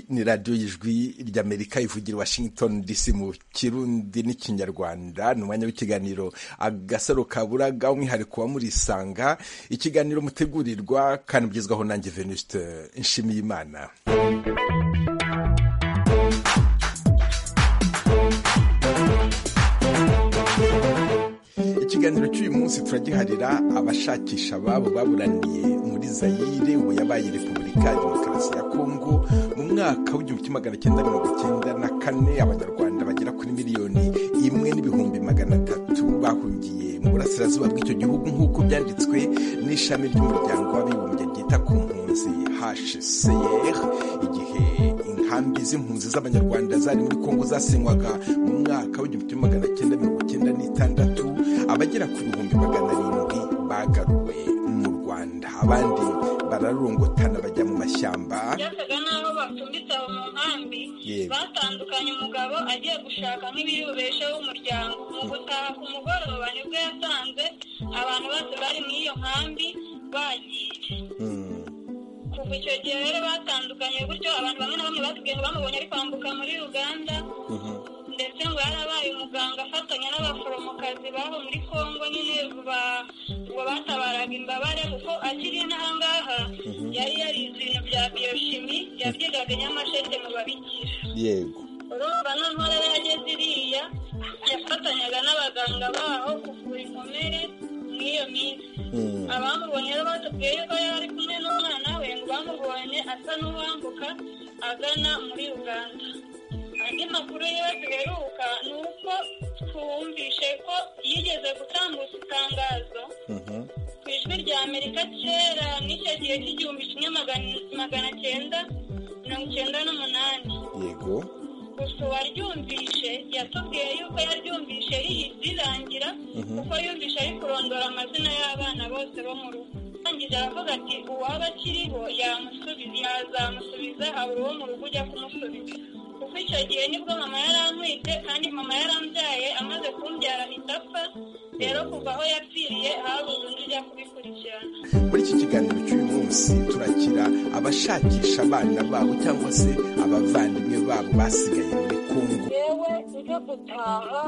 ni radiyo y'ijwi ry'amerika ivugira washington dc mu kirundi n'ikinyarwanda ni umwanya w'ikiganiro agasaro kaburaga umwihariko wa murisanga ikiganiro mutegurirwa kandi mugezwaho nanjye venuste nshimiyimana ikiganiro cy'uyu munsi turagiharira abashakisha ababo baburaniye muri zayire ubu yabaye repubulika ya demokarasi ya kongo mu mwaka w'igihumbi kimwe magana cyenda mirongo icyenda na kane abanyarwanda bagera kuri miliyoni imwe n'ibihumbi magana atatu bahungiye mu burasirazuba bw'icyo gihugu nk'uko byanditswe n'ishami ry'umuryango w'abibumbye ryita ku mpunzi hcr igihe inkambi z'impunzi z'abanyarwanda zari muri kongo zasenywaga mu mwaka w'igihumbi kimwe magana cyenda mirongo icyenda n'itandatu abagera ku bihumbi magana arindwi bagaruwe mu rwanda abandi bararongotana bajya mu mashyamba byasaga n'aho bacumbitse aho mu nkambi Yewe. batandukanye umugabo agiye gushaka nk'ibirubesheho umuryango mu gutaha ku mugoroba nibwo yasanze abantu bose bari muri iyo nkambi bagiye Hmm. kuva icyo gihe rero batandukanye gutyo abantu bamwe na bamwe batubwiye ngo bamubonye ari kwambuka muri uganda Mhm. ndetse ngo yarabaye umuganga afatanya n'abaforomokazi babo muri kongo nyine ba- ngo batabaraga imbabare kuko akiri n'ahangaha yari yarize ibintu bya biyoshimi yabyigaga i nyamasheke mu babikira yego urumva noneho rero yageze iriya yafatanyaga n'abaganga baho kuvura inkomere muri iyo minsi Hmm. abamubonye rero batubwiye yuko yari kumwe n'umwana we ngo bamubonye asa n'uwambuka agana muri uganda andi makuru yiwe duheruka ni uko twumvishe ko yigeze gutambutsa itangazo Mhm. ku ijwi rya amerika kera n'icyo gihe cy'igihumbi kimwe magana- magana cyenda mirongo icyenda n'umunani yego gusa uwaryumvishe yatubwiye yuko yaryumvishe rirangira kuko yumvishe ari kurondora amazina y'abana bose bo mu rugo arangije aravuga ati uwaba akiriho yamusubiza yazamusubiza habura uwo mu rugo ujya kumusubiza kuko icyo gihe nibwo mama yarantwite kandi mama yarambyaye amaze kumbyara ahita apfa rero kuva aho yapfiriye habuze undi ujya kubikurikirana muri iki kiganiro cy'uyu munsi turakira abashakisha abana babo cyangwa se abavandimwe babo basigaye muri kongo yewe ujye gutaha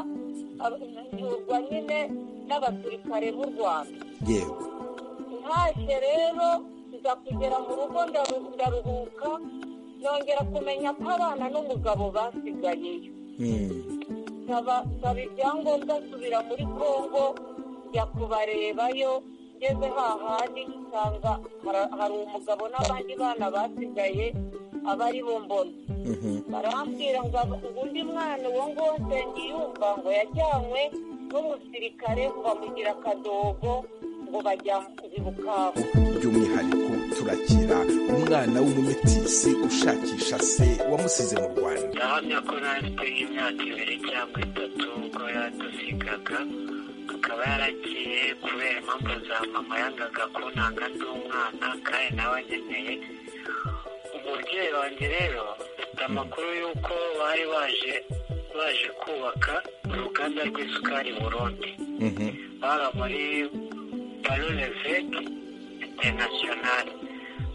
abazurwa nyine n'abasirikare b'u rwanda yego ntashye rero nza kugera mu rugo ndaru- ndaruhuka nongera kumenya ko abana n'umugabo basigayeyo Hmm. nsaba nsaba ibyangombwa nsubira muri kongo njya kubarebayo ngeze hahandi nsanga hara- hari umugabo n'abandi bana basigaye aba ari bo mbona Mhm. barambwira ngo aba- ngo undi mwana uwo nguwo nsengiyumva ngo yajyanywe n'umusirikare ngo bamugira akadogo ngo bajyana ku bibukavu by'umwihariko turakira umwana w'umumetisi ushakisha se wamusize mu rwanda ndahamya ko nari pe nk'imyaka ibiri cyangwa itatu ubwo yadusigaga akaba yaragiye kubera impamvu za mama yangaga kuntanga ndi umwana kandi nawe ankeneye umubyeyi wanjye rero mfite amakuru y'uko bari baje baje kubaka uruganda rw'isukari i burundi Mhm. bara muri paroleveke interinasiyonari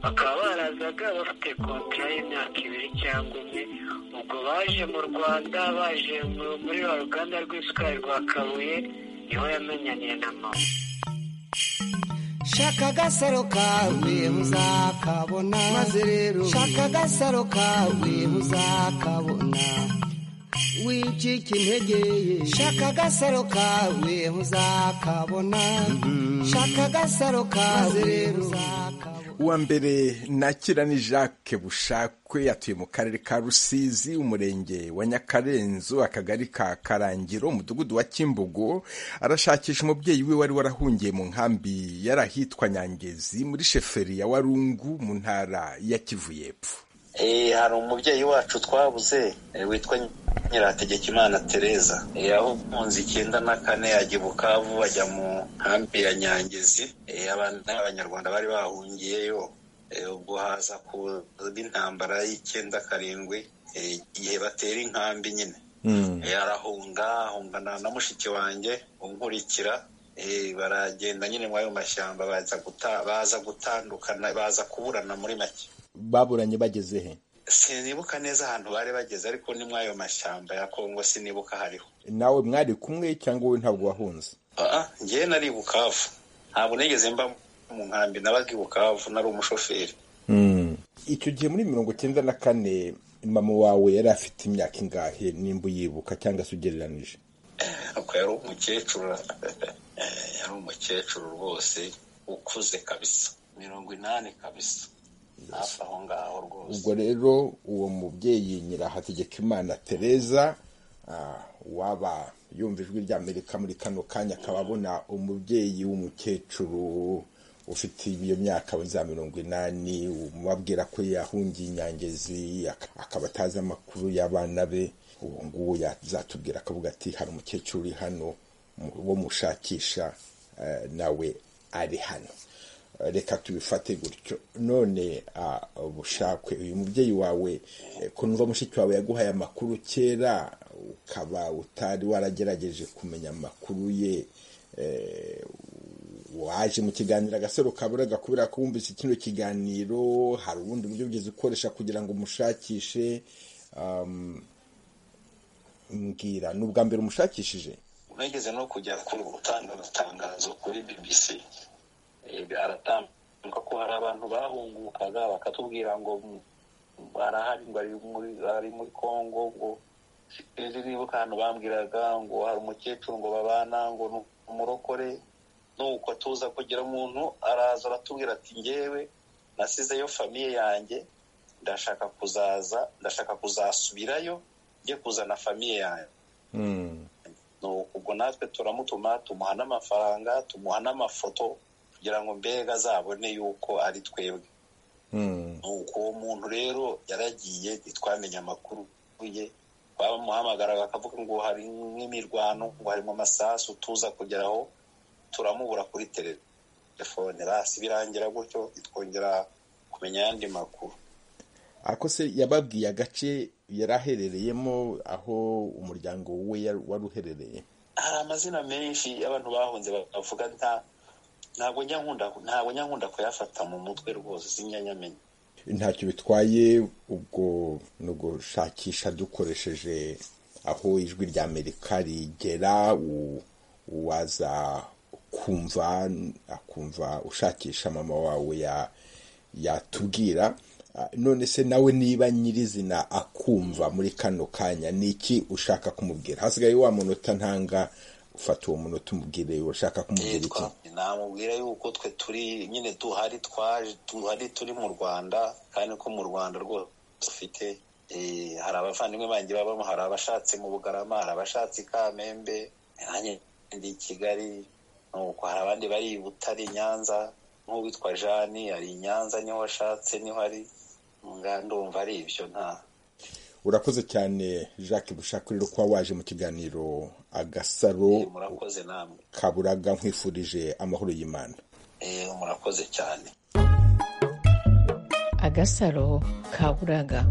bakaba barazaga bafite kontara y'imyaka ibiri cyangwa umwe ubwo baje mu rwanda baje mu- muri rwa ruganda rw'isukari rwa kabuye niho yamenyaniye na mama shaka agasaro kawe muzakabona maze rero shaka agasaro kawe muzakabona wicika intege shaka agasaro kawe muzakabona shaka agasaro kawe rero muzakabona uwa mbere nakira ni jacques bushakwe yatuye mu karere ka rusizi umurenge wa nyakarenzo akagari ka karangiro umudugudu wa kimbogo arashakisha umubyeyi we wari warahungiye mu nkambi yari ahitwa nyangezi muri sheferi ya warungu mu ntara ya kivu y'epfo Eh, hari umubyeyi wacu twabuze eh, witwa nyirategekimana tereza yahunze icyenda na kane yajya i bukavu ajya mu nkambi ya nyangezi Eh, abana abanyarwanda bari bahungiyeyo Eh, ubwo haza kuza intambara y'icyenda karindwi eh, igihe batera inkambi nyine yarahunga ahungana na mushiki wanjye unkurikira eh, baragenda nyine muri ayo mashyamba baza guta- baza gutandukana baza kuburana muri make baburanye bageze he sinibuka neza ahantu bari bageze ariko ni muri ayo mashyamba ya kongo sinibuka hariho nawe mwari kumwe cyangwa wowe ntabwo wahunze aha ngewe nari i bukavu ntabwo nigeze mba mu nkambi nabaga i bukavu nari umushoferi icyo gihe muri mirongo icyenda na kane mama wawe yari afite imyaka ingahe nimba uyibuka cyangwa se ugereranije ako yari umukecuru yari umukecuru rwose ukuze kabisa mirongo inani kabisa hafi aho ngaho rwose ubwo rero uwo mubyeyi nyirahategekimana tereza ah, waba yumva ijwi ry'amerika muri kano kanya akaba abona umubyeyi w'umukecuru ufite iyo myaka za mirongo inani umubabwira ko yahungiye inyangezi ak- akaba atazi amakuru y'abana be uwo nguwo yazatubwira akavuga ati hari umukecuru uri hano mu- wo mushakisha eh, nawe ari hano reka tubifate gutyo none ah, bushakwe uyu mubyeyi wawe eh, ko numva mushiki wawe yaguhaye amakuru kera ukaba utari waragerageje kumenya amakuru ye eh, waje mu kiganiro agasaro kaburaga kubera ko wumvise kino kiganiro hari ubundi buryo bwiza ukoresha kugira ngo umushakishe um, mbwira ni ubwa mbere umushakishije unageze no kujya gutanga amatangazo kuri bbc Eh, aratambuka ko hari abantu bahungukaga bakatubwira ngo mu- arahari ngo ari muri- ari muri kongo ngo sinzi nibuka ahantu bambwiraga ngo hari umukecuru ngo babana ngo ni umurokore nuko tuza kugira umuntu araza aratubwira ati ngewe nasizeyo famiye yanjye ndashaka kuzaza ndashaka kuzasubirayo njye kuzana famiye yanjye Nuko ubwo natwe turamutuma tumuha n'amafaranga tumuha n'amafoto kugira ngo mbega azabone yuko ari twebwe nuko uwo muntu rero yaragiye ntitwamenye amakuru ye bamuhamagaraga akavuga ngo hari nk'imirwano ngo harimo amasasu tuza kugeraho turamubura kuri telefone rasi birangira gutyo ntitwongera kumenya ayandi makuru ako se yababwiye agace yari aherereyemo aho umuryango we yari- wari uherereye hari amazina menshi y'abantu bahunze bavuga nta ntabwo njya nkunda ntabwo njya nkunda kuyafata mu mutwe rwose sinjya ntacyo bitwaye ubwo ni ugushakisha dukoresheje aho ijwi rya amerika rigera u- uwaza kumva akumva ushakisha mama wawe ya yatubwira Ah, none se nawe niba nyirizina akumva muri kano kanya ni iki ushaka kumubwira hasigaye wa munota ntanga ufata uwo munota umubwire ushaka kumubwira iki namubwira yuko twe turi nyine duhari twaje duhari turi mu rwanda kandi ko mu rwanda rwose dufite eh, hari abavandimwe banjye babamo hari abashatse mu bugarama hari abashatse i kamembe nanjye ndi i kigali nuko hari abandi bari i butare i nyanza nk'uwitwa jani ari i nyanza niho ashatse niho ari nga ndumva ari ibyo nta urakoze cyane jacques bushaka rero kuba waje mu kiganiro agasaro murakoze namwe kaburaga nkwifurije amahoro y'imana Eh, murakoze cyane agasaro kaburaga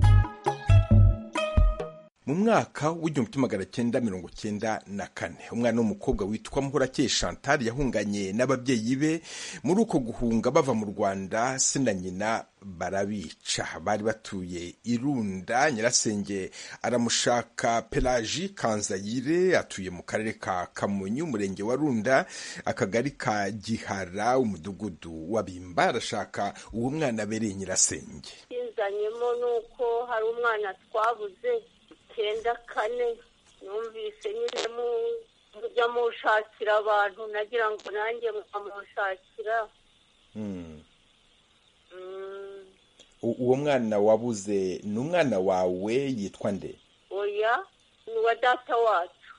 mu mwaka w'igihumbi kimwe magana cyenda mirongo cyenda na kane umwana w'umukobwa witwa muhorakeye chantal yahunganye n'ababyeyi be muri uko guhunga bava mu rwanda se na nyina barabica bari batuye irunda nyirasenge aramushaka pelaji kanzayire atuye mu karere ka kamonyi umurenge wa runda akagari ka gihara umudugudu wa bimba arashaka uwo mwana abereye nyirasenge inzanyemo ni uko hari umwana twabuze icyenda kane numvise nyine mu- mujya mushakira abantu nagira ngo nanjye mukamushakira Mm, U- uwo mwana wabuze ni umwana wawe yitwa nde oya ni uwa data wacu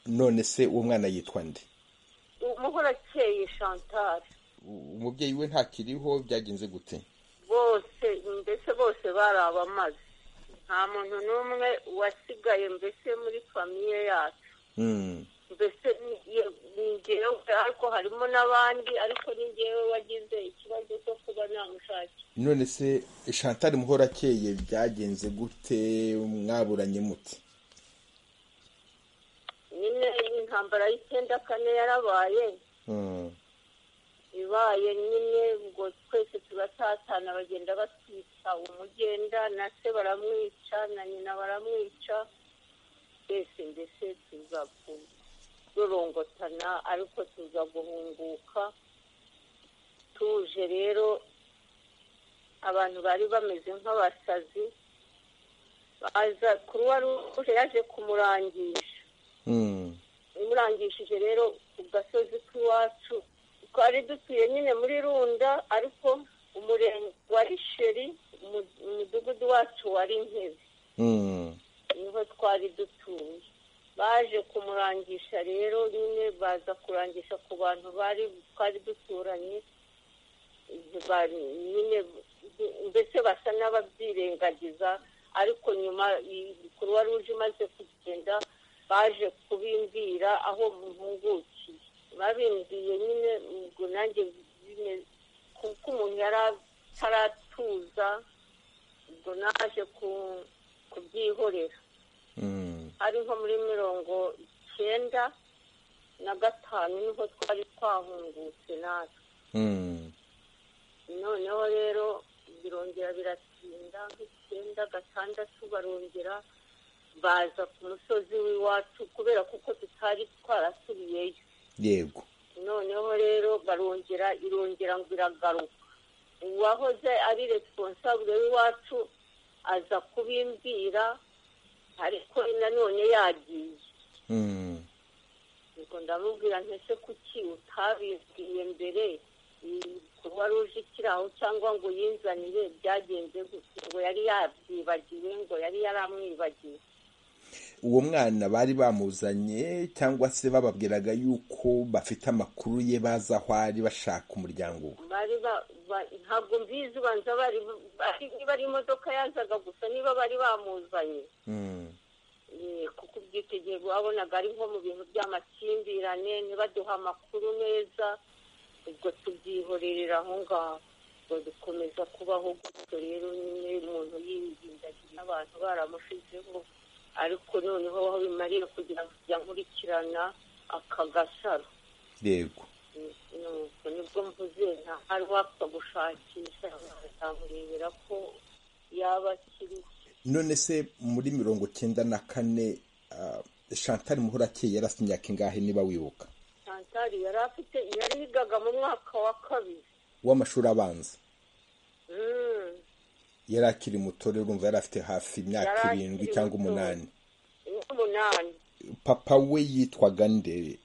none se uwo mwana yitwa nde umuhorakeye chantal U- umubyeyi we ntakiriho byagenze gute bose mbese bose bari abamaze nta muntu n'umwe wasigaye mbese muri famiye yacu Mm, mbese ni- ye- ni njyewe ariko harimo n'abandi ariko ni njyewe wagize ikibazo cyo kuba namushakira none se chantal muhorakeye byagenze gute mwaburanye mute nyine intambara y'icyenda kane yarabaye Mm, ibaye nyine ngo twese tubatatana bagenda batwica umugenda na se baramwica na nyina baramwica twese mbese tuza kurorongotana ariko tuza guhunguka tuje rero abantu bari bameze nk'abasazi baza kuruwa ruje yaje kumurangisha imurangishije rero ku gasozi k'iwacu twari dutuye nyine muri runda ariko umurenge wa risheri umu- umudugudu wacu wari nkebe niho twari dutuye baje kumurangisha rero nyine baza kurangisha ku bantu bari twari duturanye bari nyine mbese basa n'ababyirengagiza ariko nyuma kuruwa ruje imaze kugenda baje kubimvira aho muhungukiye babimviye nyine ubwo nanjye bime- kuko umuntu yari ataratuza ubwo naje ku- kubyihorera ari nko muri mirongo icyenda na gatanu niho twari twahungutse natwe noneho rero birongera biratinda nk'icyenda gatandatu barongera baza ku musozi w'iwacu kubera kuko tutari twarasubiyeyo yego noneho rero barongera irongera ngo iragaruka uwahoze ari responsable w'iwacu aza kubimbwira ariko nanone yagiye Mm. ubwo ndamubwira ntese kuki utabibwiye mbere kuba ruje ikiraho cyangwa ngo yinzanire byagenze gute ngo yari yabyibagiwe ngo yari yaramwibagiwe uwo mwana bari bamuzanye cyangwa se bababwiraga yuko bafite amakuru ye baza aho ari bashaka umuryango we bari ba- ba- ntabwo mbizi ubanza bari bari- niba ari imodoka yazaga gusa niba bari bamuzanye Mm. Eh, kuko ubwitegeko wabonaga ari nko mu bintu by'amakimbirane ntibaduha amakuru neza ubwo tubyihorerera aho ngaho ubwo dukomeza kubaho gutyo rero nyine umuntu yirindagira n'abantu baramushizeho ariko noneho aho bimarira kugira ngo ajya nkurikirana aka gasaro yego nuko nibwo mvuze nta hari wapfa gushakisha nkamurebera ko yaba akiriho none se muri mirongo cyenda na kane ah, chantal muhorakeye yarasa imyaka ingahe niba wibuka santari yari afite yari yigaga mu mwaka wa kabiri w'amashuri abanza Mm. yari akiri muto rero urumva yari afite hafi imyaka Yari irindwi akiri cyangwa muto. umunani n'umunani papa we yitwaga nde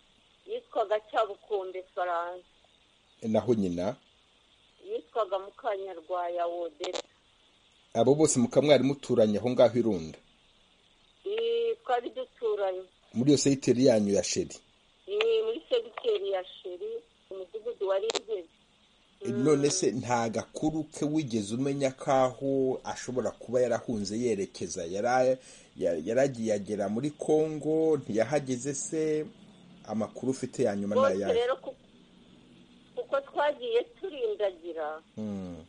yitwaga cyabukombe faransa naho nyina yitwaga mukanyarwaya wodeta abo bose mukamwari muturanye aho ngaho irunda Ii, twari duturanye muri iyo segiteri yanyu ya sheri Ii, muri segiteri ya sheri umudugudu wari intebe none se nta gakuru ke wigeze umenya k'aho ashobora kuba yarahunze yerekeza Yara- ya- yaragiye agera muri kongo ntiyahageze se amakuru ufite ya nyuma ni bose ayahe rero ku- kuko twagiye turindagira Mm,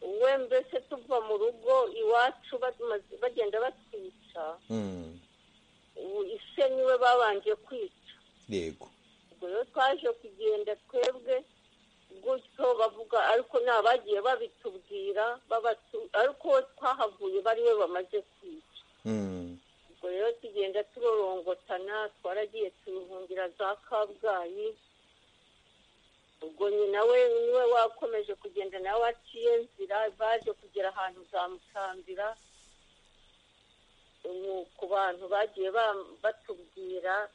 uwe mbese tuva mu rugo iwacu bamaze- bagenda batwica mm, ubu ise niwe babanje kwica yego ubwo rero twaje kugenda twebwe gutyo bavuga ariko ni abagiye babitubwira babatu- ariko uwo twahavuye bariwe bamaze kwica Mm, ubwo rero tugenda turorongotana twaragiye turihungira za kabgayi ubwo nyina we niwe wakomeje kugenda nawe aciye nzira baje kugera ahantu za musambira ubu ku bantu bagiye ba- batubwira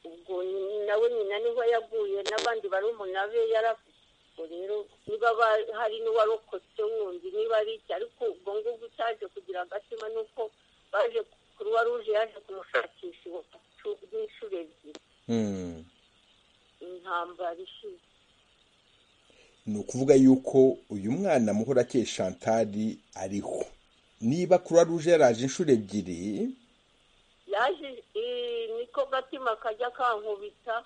ubwo nyina- nawe nyina niho yaguye n'abandi barumuna be yarafite ubwo rero niba ba- hari n'uwarokotse wundi niba ari iki ariko ubwo ngubwo cyaje kugira agatima ni uko baje kuruwa ruje yaje kumushakisha iwacu n'inshuro ebyiri mm. intambara ishize ni ukuvuga yuko uyu mwana muhorakeye shantari ariho niba kuruwa ruje yaraje inshuro ebyiri yaje eh, niko gatima kajya kankubita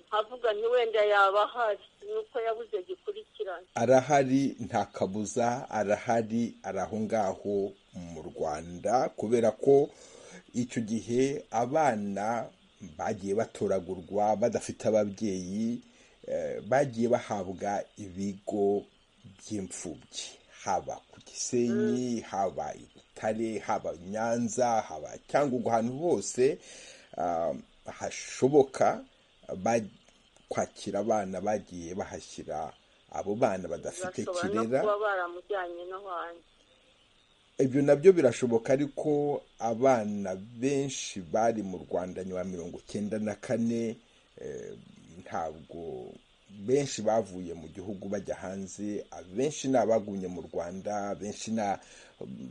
nkavuga nti wenda yaba ahari nuko yabuze gikurikirana arahari nta kabuza arahari ari aho ngaho mu rwanda kubera ko icyo gihe abana bagiye batoragurwa badafite ababyeyi bagiye bahabwa ibigo by'imfubyi haba ku gisenyi haba i butare haba i nyanza haba cyangwa ubwo ahantu hose ah, hashoboka ba- kwakira abana bagiye bahashyira abo bana badafite bashobora no kirera kuba baramujyanye no hanze ibyo nabyo birashoboka ariko abana benshi bari mu rwanda nyuma ya mirongo icyenda na kane eh, ntabwo benshi bavuye mu gihugu bajya hanze abenshi ni abagumye mu rwanda benshi ni a-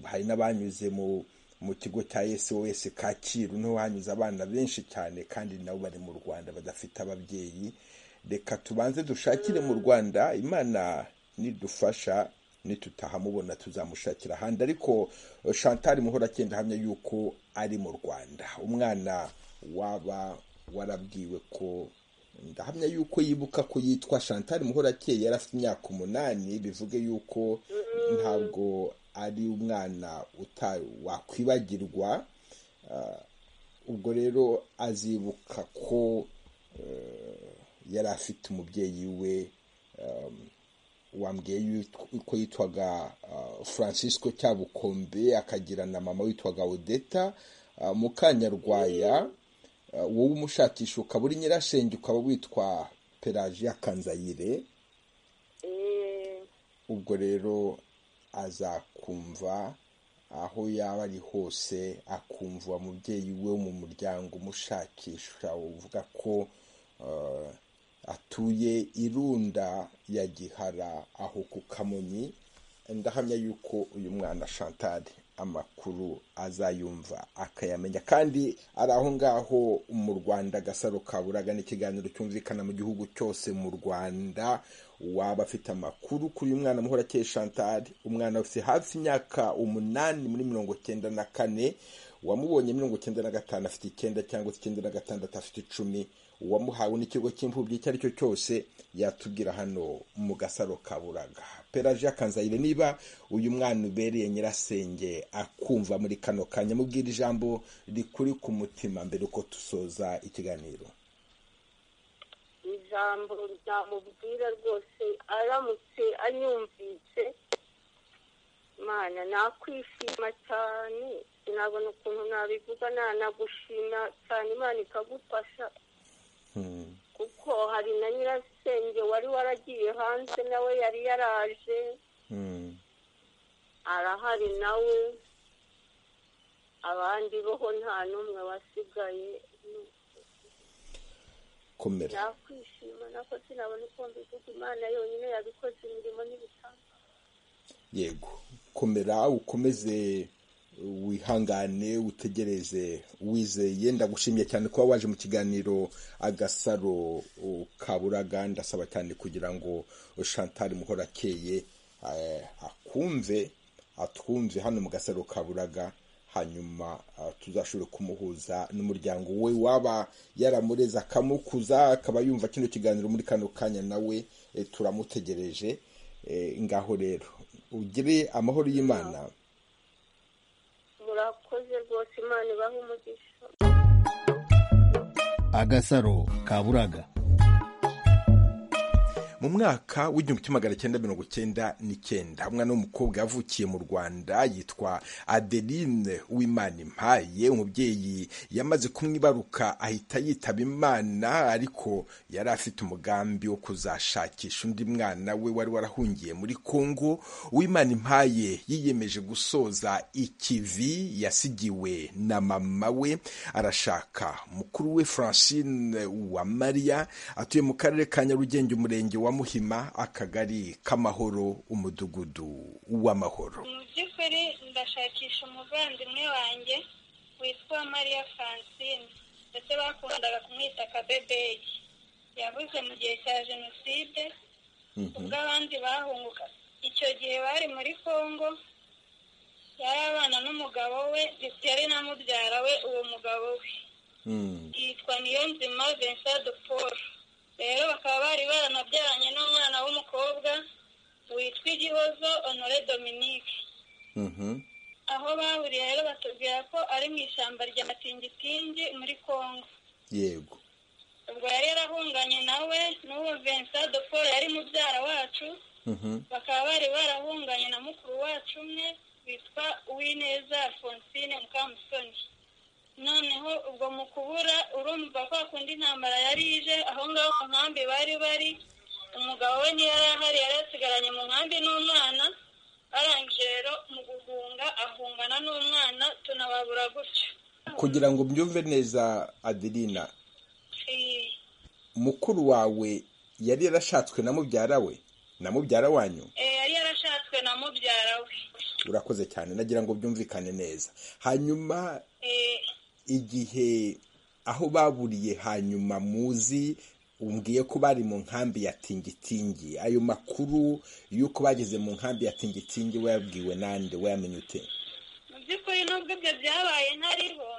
hari n'abanyuze mu mu kigo cya sos kacyiru niho hanyuze abana benshi cyane kandi nabo bari mu rwanda badafite ababyeyi reka tubanze dushakire mu rwanda imana nidufasha nitutahamubona tuzamushakira ahandi ariko eh, chantal muhora agenda ahamya yuko ari mu rwanda umwana waba warabwiwe ko ndahamya yuko yibuka ko yitwa chantal muhora akeye yari afite imyaka umunani bivuge yuko ntabwo ari umwana uta wakwibagirwa Ah, ubwo rero azibuka ko eh, yari afite umubyeyi we um, wambwiye yuko- ko yitwaga ah, francisco cyabukombe akagira na mama witwaga odeta Ah, mukanyarwaya ah, wowe umushakisha ukaba uri nyirashenge ukaba witwa pelagia kanzayire Eh, ubwo rero azakumva aho yaba ari hose akumva uwo mubyeyi we wo mu muryango umushakisha uvuga ko eh, atuye irunda ya gihara aho ku kamonyi ndahamya yuko uyu mwana chantal amakuru azayumva akayamenya kandi ari aho ngaho mu rwanda agasaro kaburaga n'ikiganiro cyumvikana mu gihugu cyose mu rwanda waba afite amakuru kuri uyu mwana muhora akeye chantal umwana ufite hafi imyaka umunani muri mirongo cyenda na kane uwamubonye mirongo icyenda na gatanu afite icyenda cyangwa icyenda na gatandatu afite icumi uwamuhawe n'ikigo cy'imfubyi icyo ari cyo cyose yatubwira hano mu gasaro ka buraga pelagia kanzayire niba uyu mwana ubereye nyirasenge akumva muri kano kanya mubwira ijambo rikuri ku mutima mbere uko dusoza ikiganiro ijambo ryamubwira rwose aramutse anyumvise mana nakwishima cyane sinabona ukuntu nabivuga nanagushima cyane imana ikagufasha Hmm. kuko hari na nyirasenge wari waragiye hanze nawe yari yaraje Hmm. arahari nawe abandi boho nta n'umwe wasigaye komera nakwishima nako sinabona uko mbivuga imana yonyine yabikoze imirimo n'ibitanga yego komera ukomeze wihangane utegereze wizeye ndagushimiye cyane kuba waje mu kiganiro agasaro uh, kaburaga ndasaba cyane kugira ngo chantal muhora akeye eh, akumve atwumve hano mu gasaro kaburaga hanyuma ah, tuzashobore kumuhuza n'umuryango we waba yaramureze akamukuza akaba yumva kino kiganiro muri kano kanya nawe eh, turamutegereje Eh, ngaho rero ugire amahoro y'imana murakoze rwose imana ibahe umugisha agasaro kaburaga mu mwaka w'igihumbi kimwe magana cyenda mirongo cyenda n'icyenda umwana w'umukobwa yavukiye mu rwanda yitwa adeline w'imana impaye umubyeyi yamaze kumwibaruka ahita yitaba imana ariko yari afite umugambi wo kuzashakisha undi mwana we wari warahungiye muri kongo uwimana impaye yiyemeje gusoza ikivi yasigiwe na mama we arashaka mukuru we francine uwamariya atuye mu karere ka nyarugenge umurenge wa muhima akagari k'amahoro umudugudu w'amahoro mu by'ukuri ndashakisha umuvandimwe wanjye witwa mariya francine ndetse bakundaga kumwita akabebeyi yabuze mu gihe cya jenoside ubwo abandi bahunguka icyo gihe bari muri congo yari abana n'umugabo we yari na mubyara we uwo mugabo we Mm, yitwa niyonzima vincent de paul rero bakaba bari baranabyaranye n'umwana w'umukobwa witwa igihozo honore dominique mhm, aho bahuriye rero batubwira ko ari mu ishyamba rya matingitingi muri congo yego ubwo yari yarahunganye nawe n'uwo vincent de paul yari mubyara wacu bakaba bari barahunganye na mukuru wacu umwe witwa uwineza alphonsine mukamusoni noneho ubwo mu kubura urumva ko hakunda intambara yari ije aho ngaho mu nkambi bari bari umugabo we niyo yari ahari yari yasigaranye mu nkambi n'umwana arangije rero mu guhunga ahungana n'umwana tunababura gutyo kugira ngo mbyumve neza adirina Eh, mukuru wawe yari yarashatswe na mubyara we na mubyara wanyu eh, yari yarashatswe na mubyara we urakoze cyane nagira ngo byumvikane neza hanyuma Eh, igihe aho baburiye hanyuma muzi umbwiye ko bari mu nkambi ya tingitingi ayo makuru y'uko bageze mu nkambi ya tingitingi wayabwiwe nande wayamenye ute mu by'ukuri nubwo ibyo byabaye ntariho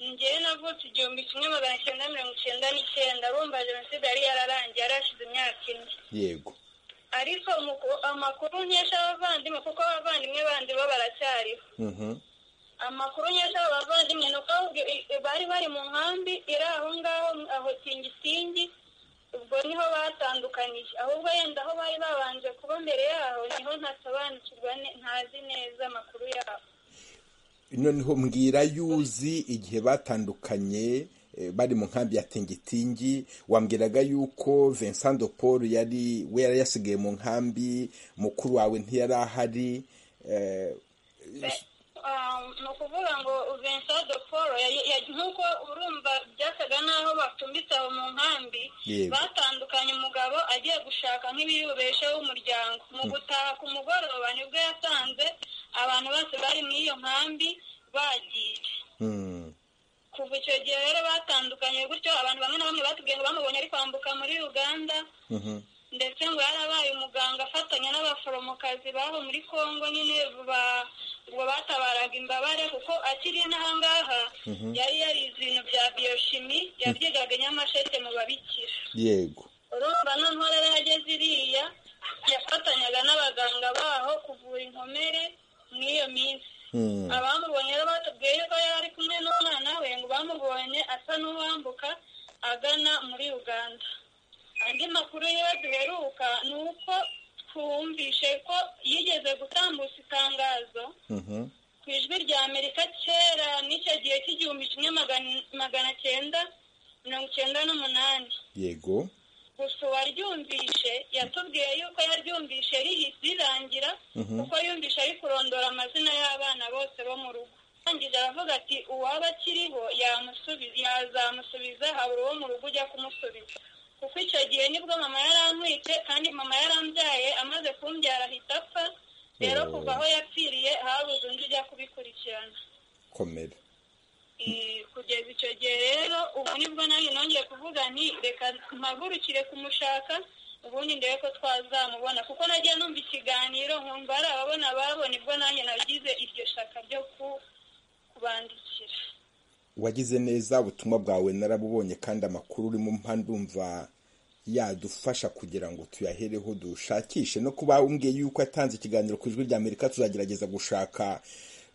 ngewe navutse igihumbi kimwe magana cyenda mirongo icyenda n'icyenda urumva jenoside yari yararangiye yari hashize imyaka ine yego ariko umuku- amakuru nkesha abavandimwe kuko abavandimwe bandi bo baracyariho Mhm. amakuru nkesha abo bavandimwe ni uko ahubwo i- i- bari bari mu nkambi iri aho ngaho aho tingitingi ubwo niho batandukaniye ahubwo yenda aho bari babanje kuba mbere yaho niho ntasobanukirwa ne- ntazi neza amakuru yabo noneho mbwira yuzi igihe batandukanye eh, bari mu nkambi ya tingitingi wambwiraga yuko vincent de paul yari we yari yasigaye mu nkambi mukuru wawe ntiyari ahari eh, Ah, ni ukuvuga ngo vincent de paul yari- ya- nk'uko urumva byasaga n'aho batumbitse aho mu nkambi Yego. batandukanye umugabo agiye gushaka nk'ibiyubesheho w'umuryango mu gutaha ku mugoroba nibwo yasanze abantu bose bari muri iyo nkambi bagiye hmm, kuva icyo gihe rero batandukanye gutyo abantu bamwe na bamwe batubwiye ngo bamubonye ari kwambuka muri uganda mhm, ndetse ngo yarabaye umuganga afatanya n'abaforomokazi baho muri congo nyine ba- ngo batabaraga imbabare kuko akiri n'ahangaha yari yarize ibintu bya biyoshimi yabyigaga i nyamasheke mu babikira yego urumva noneho rero yageze iriya yafatanyaga n'abaganga baho kuvura inkomere muri iyo minsi hmm, abamubonye rero batubwiye yuko yari ari kumwe n'umwana we ngo bamubonye asa n'uwambuka agana muri uganda andi makuru yo duheruka ni uko twumvishe ko yigeze gutambutsa itangazo mhm, ku ijwi rya amerika kera n'icyo gihe cy'igihumbi kimwe magana- magana cyenda mirongo icyenda n'umunani yego gusa uwaryumvishe yatubwiye yuko yaryumvishe rihise rirangira kuko yumvishe ari kurondora amazina y'abana bose bo mu rugo arangije aravuga ati uwaba akiriho yamusubiza yazamusubiza habura uwo mu rugo ujya kumusubiza kuko icyo gihe nibwo mama yarantwite kandi mama yarambyaye amaze kumbyara ahita apfa rero Oh. kuva aho yapfiriye habuze undi ujya kubikurikirana komera Eh, kugeza icyo gihe rero ubu nibwo nanjye nongeye kuvuga nti reka mpagurukire kumushaka ubundi ndebe ko twazamubona kuko nagiye numva ikiganiro nkumva ari ababona babona ibwo nanjye nagize iryo shaka ryo ku- kubandikira wagize neza ubutumwa bwawe narabubonye kandi amakuru urimo mpa ndumva yadufasha kugira ngo tuyahereho dushakishe no kuba umbwiye yuko yatanze ikiganiro ku ijwi rya amerika tuzagerageza gushaka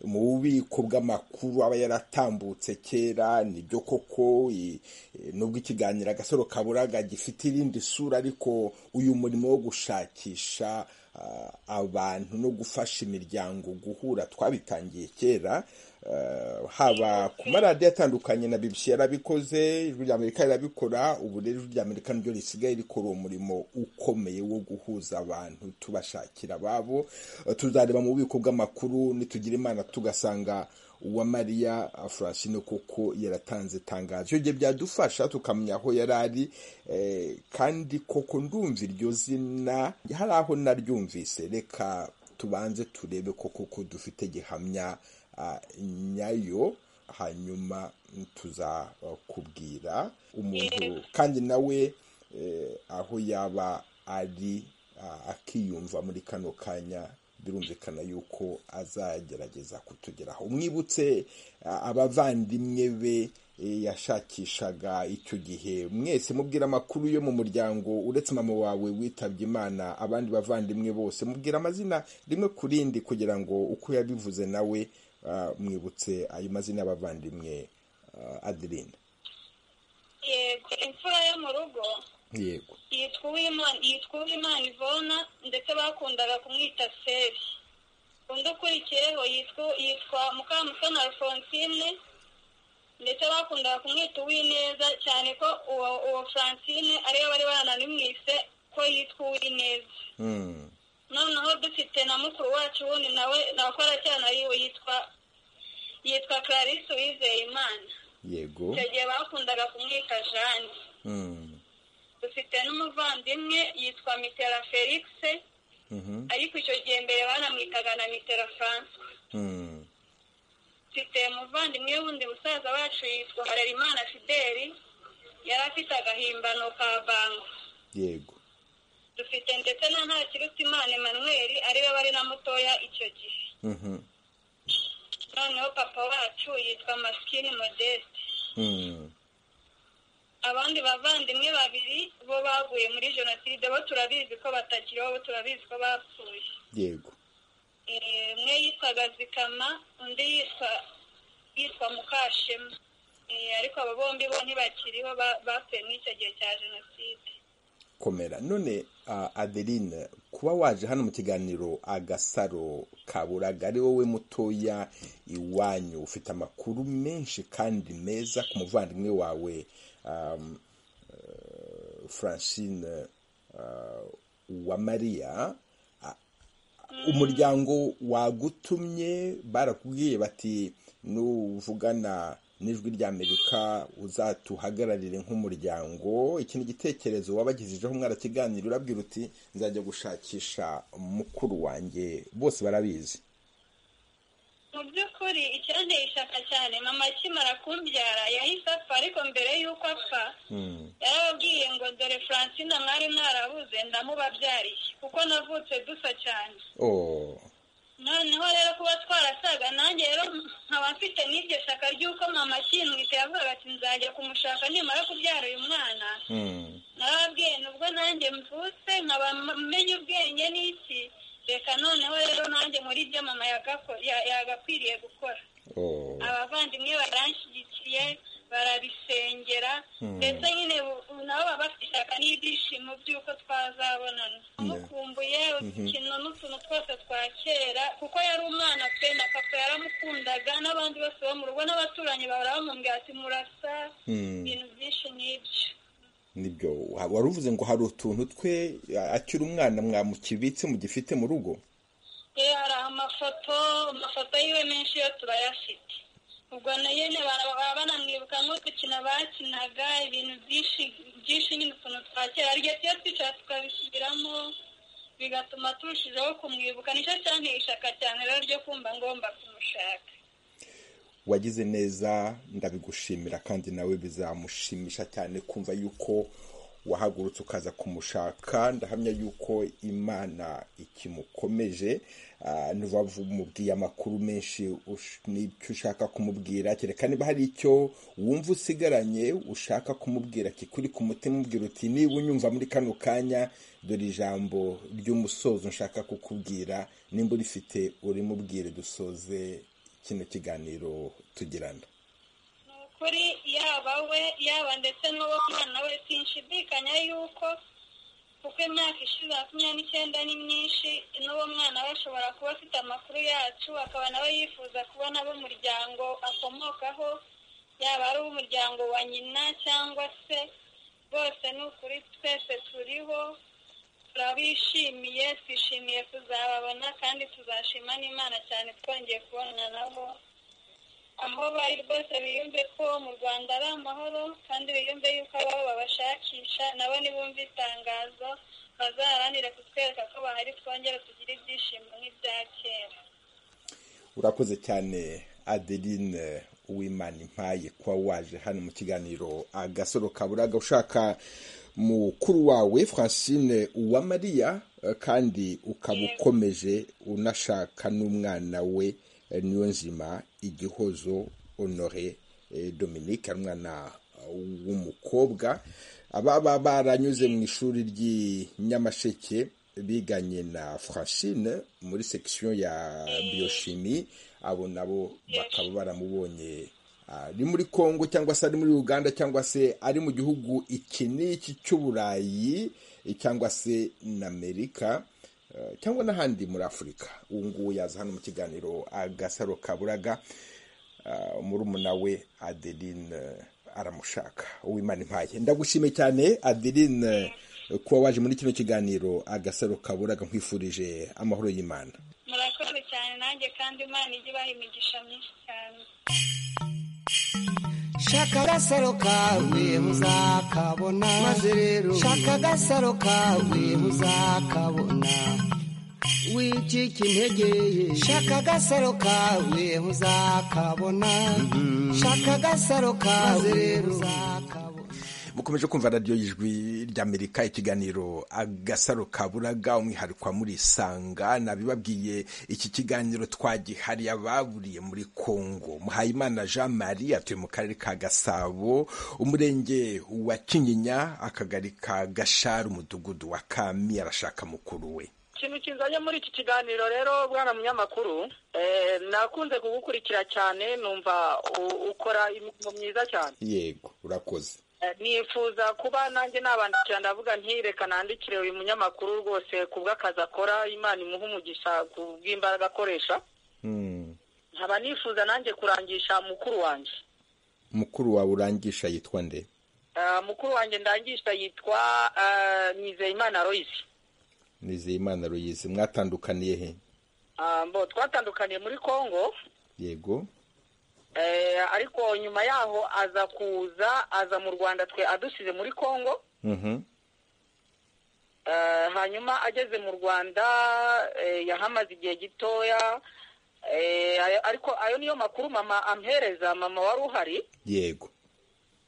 mu bubiko bw'amakuru aba yaratambutse kera nibyo koko i- i- nubwo ikiganiro agasaro kaburaga gifite irindi sura ariko uyu murimo wo gushakisha ah, abantu no gufasha imiryango guhura twabitangiye kera ah, haba ku maradiyo atandukanye na BBC yarabikoze ijwi rya Amerika rirabikora ubu rero ijwi rya Amerika niryo risigaye rikora uwo murimo ukomeye wo guhuza abantu tubashakira ababo Eh, tuzareba mu bubiko bw'amakuru nitugira imana tugasanga uwa Mariya Francine koko yaratanze itangazo ibyo gihe byadufasha tukamenya aho yari ari eh, kandi koko ndumva iryo zina hari aho naryumvise reka tubanze turebe koko ko dufite gihamya ah, nyayo hanyuma tuzakubwira umuntu kandi nawe eh, aho yaba ari ah, akiyumva muri kano kanya birumvikana yuko azagerageza kutugeraho umwibutse ah, abavandimwe be eh, yashakishaga icyo gihe mwese mubwira amakuru yo mu muryango uretse mama wawe witabye imana abandi bavandimwe bose mubwira amazina rimwe ku rindi kugira ngo uko yabivuze nawe ah, mwibutse ayo mazina y'abavandimwe ah, adeline yego imfura yo mu rugo yego yitwa uwimana yitwa uwimana ivona ndetse bakundaga kumwita seri undi ukurikiyeho yitwa yitwa mukamusoni alphonsine ndetse bakundaga kumwita uwineza cyane ko uwo uwo francine ariyo bari barananimwise ko yitwa uwineza Mm. noneho dufite na mukuru wacu wundi nawe nakora cyane yiwe yitwa yitwa clarisse uwizeyimana yego icyo gihe bakundaga kumwita jane Mm. dufite n'umuvandimwe yitwa mitera felix Mhm. ariko icyo gihe mbere banamwitaga na mitera francois Mm. dufite umuvandimwe wundi musaza wacu yitwa harerimana fideli yari afite agahimbano ka bango yego dufite ndetse na ntakirutimana emmanuel ariwe bari na mutoya icyo gihe Mhm. noneho papa wacu yitwa masikini modeste Mm. abandi bavandimwe babiri bo baguye muri jenoside bo turabizi ko batakiriho bo turabizi ko bapfuye yego Eh, umwe yitwaga zikama undi yitwa yitwa mukashema Eh, ariko abo bombi bo ntibakiriho ba- bapfuye muri icyo gihe cya jenoside komera none ah, adeline kuba waje hano mu kiganiro agasaro kaburaga ari wowe mutoya iwanyu ufite amakuru menshi kandi meza ku muvandimwe wawe um, eh, francine ah, wa mariya umuryango wagutumye barakubwiye bati nuvugana n'ijwi ry'amerika uzatuhagararire nk'umuryango iki ni igitekerezo wabagejejeho mwarakiganira urabwira uti nzajya gushakisha mukuru wanjye bose barabizi mu by'ukuri icyanteye ishyaka cyane mama akimara kumbyara yahise apfa ariko mbere y'uko apfa Mm, yarababwiye ngo dore francine mwari mwarabuze ndamubabyariye kuko navutse dusa cyane oh, noneho rero kuba twarasaga nanjye rero nkaba mfite n'iryo shyaka ry'uko mama akimwita yavugaga ati nzajya kumushaka nimara kubyara uyu mwana mm, narababwiye nubwo nanjye mvutse nkaba menya ubwenge n'iki reka noneho rero nanjye muri ibyo mama yagako- ya- yagakwiriye gukora oh, abavandimwe baranshyigikiye barabisengera Hmm. ndetse nyine bu- ubu nabo baba bafite ishyaka n'ibyishimo by'uko twazabonana amukumbuye udukintu n'utuntu twose twa kera kuko yari umwana pe na papa yaramukundaga n'abandi bose bo mu rugo n'abaturanyi bahora bamubwira ati murasa mm. ibintu byinshi n'ibyo nibyo wa- wari uvuze ngo hari utuntu twe a- akiri umwana mwamukibitse mugifite mu rugo Eh, hari amafoto amafoto yiwe menshi yo turayafite ubwo na yene bara- baba banamwibuka nk'udukino bakinaga ibintu byinshi byinshi nyine utuntu twa kera aryo tuyo twicara tukabisubiramo bigatuma turushijeho kumwibuka nicyo cyanteye ishyaka cyane rero ryo kumva ngomba kumushaka wagize neza ndabigushimira kandi nawe bizamushimisha cyane kumva yuko wahagurutse ukaza kumushaka ndahamya yuko imana ikimukomeje Ah, ntuba umubwiye amakuru menshi ush- n'icyo ushaka kumubwira kereka niba hari icyo wumva usigaranye ushaka kumubwira kikuri ku mutima ubwira uti niba unyumva muri kano kanya dore ijambo ry'umusozo nshaka kukubwira nimba urifite urimubwire dusoze kino kiganiro tugirana ni ukuri yaba we yaba ndetse n'uwo mwana we sinshidikanya yuko kuko imyaka ishize makumyabiri n'icyenda ni myinshi n'uwo mwana we ashobora kuba afite amakuru yacu akaba nawe yifuza kubona ab'umuryango akomokaho yaba ari umuryango wa nyina cyangwa se bose ni ukuri twese turiho turabishimiye twishimiye kuzababona kandi tuzashima n'imana cyane twongeye kubonana nabo aho bari rwose biyumve ko mu rwanda ari amahoro kandi biyumve yuko ababo babashakisha nabo nibumva itangazo bazaharanire kutwereka ko bahari twongere tugire ibyishimo nk'ibya kera urakoze cyane adeline uwimana impaye kuba waje hano mu kiganiro agasoro kaburaga ushaka mukuru wawe francine uwamariya eh, kandi ukaba ukomeje unashaka n'umwana we eh, niyo nzima igihozo honore eh, dominique ari umwana w'umukobwa ababa baranyuze mu ishuri ry'i nyamasheke biganye na francine muri section ya bioshimi abo nabo bakaba baramubonye ari muri kongo cyangwa se ari muri uganda cyangwa se ari mu gihugu iki n'iki cy'uburayi cyangwa se na amerika eh, cyangwa n'ahandi muri afurika ubu ngubu yaza hano mu kiganiro agasaro kaburaga Ah, murumuna we adeline eh, aramushaka uwimana impaye ndagushimiye cyane adeline eh, kuba waje muri kino kiganiro agasaro kaburaga nkwifurije amahoro y'imana murakoze cyane nanjye kandi imana ijye ibaha imigisha myinshi cyane shaka agasaro kawe muzakabona maze rero shaka agasaro kawe muzakabona wicika intege ye shaka agasaro kawe muzakabona shaka agasaro kawe rero uzakabona mukomeje kumva radiyo y'ijwi ry'amerika ikiganiro agasaro kaburaga umwihariko wa muri sanga nabibabwiye iki kiganiro twagihariye ababuriye muri kongo muhayimana jean marie atuye mu karere ka gasabo umurenge wa kinyinya akagari ka gashari umudugudu wa kami arashaka mukuru we ikintu kinzanye muri iki kiganiro rero bwana munyamakuru eh, nakunze kugukurikira cyane numva u- ukora imirimo myiza cyane yego urakoze Eh, nifuza kuba nanjye nabandikira ndavuga nti reka nandikire uyu munyamakuru rwose ku bw'akazi akora imana imuha umugisha ku bw'imbaraga akoresha Hmm. nkaba nifuza nanjye kurangisha mukuru wanjye mukuru wawe urangisha yitwa nde Eh, mukuru wanjye ndangisha yitwa nizeyimana aloyisi nizeyimana ruyizi mwatandukaniye he Ah, mbo twatandukaniye muri kongo yego Eh, ariko nyuma yaho aza kuza aza mu rwanda twe adusize muri congo Mhm. Eh, hanyuma ageze mu rwanda eh, yahamaze igihe gitoya Eh, ayo- ariko ayo niyo makuru mama ampereza mama wari uhari yego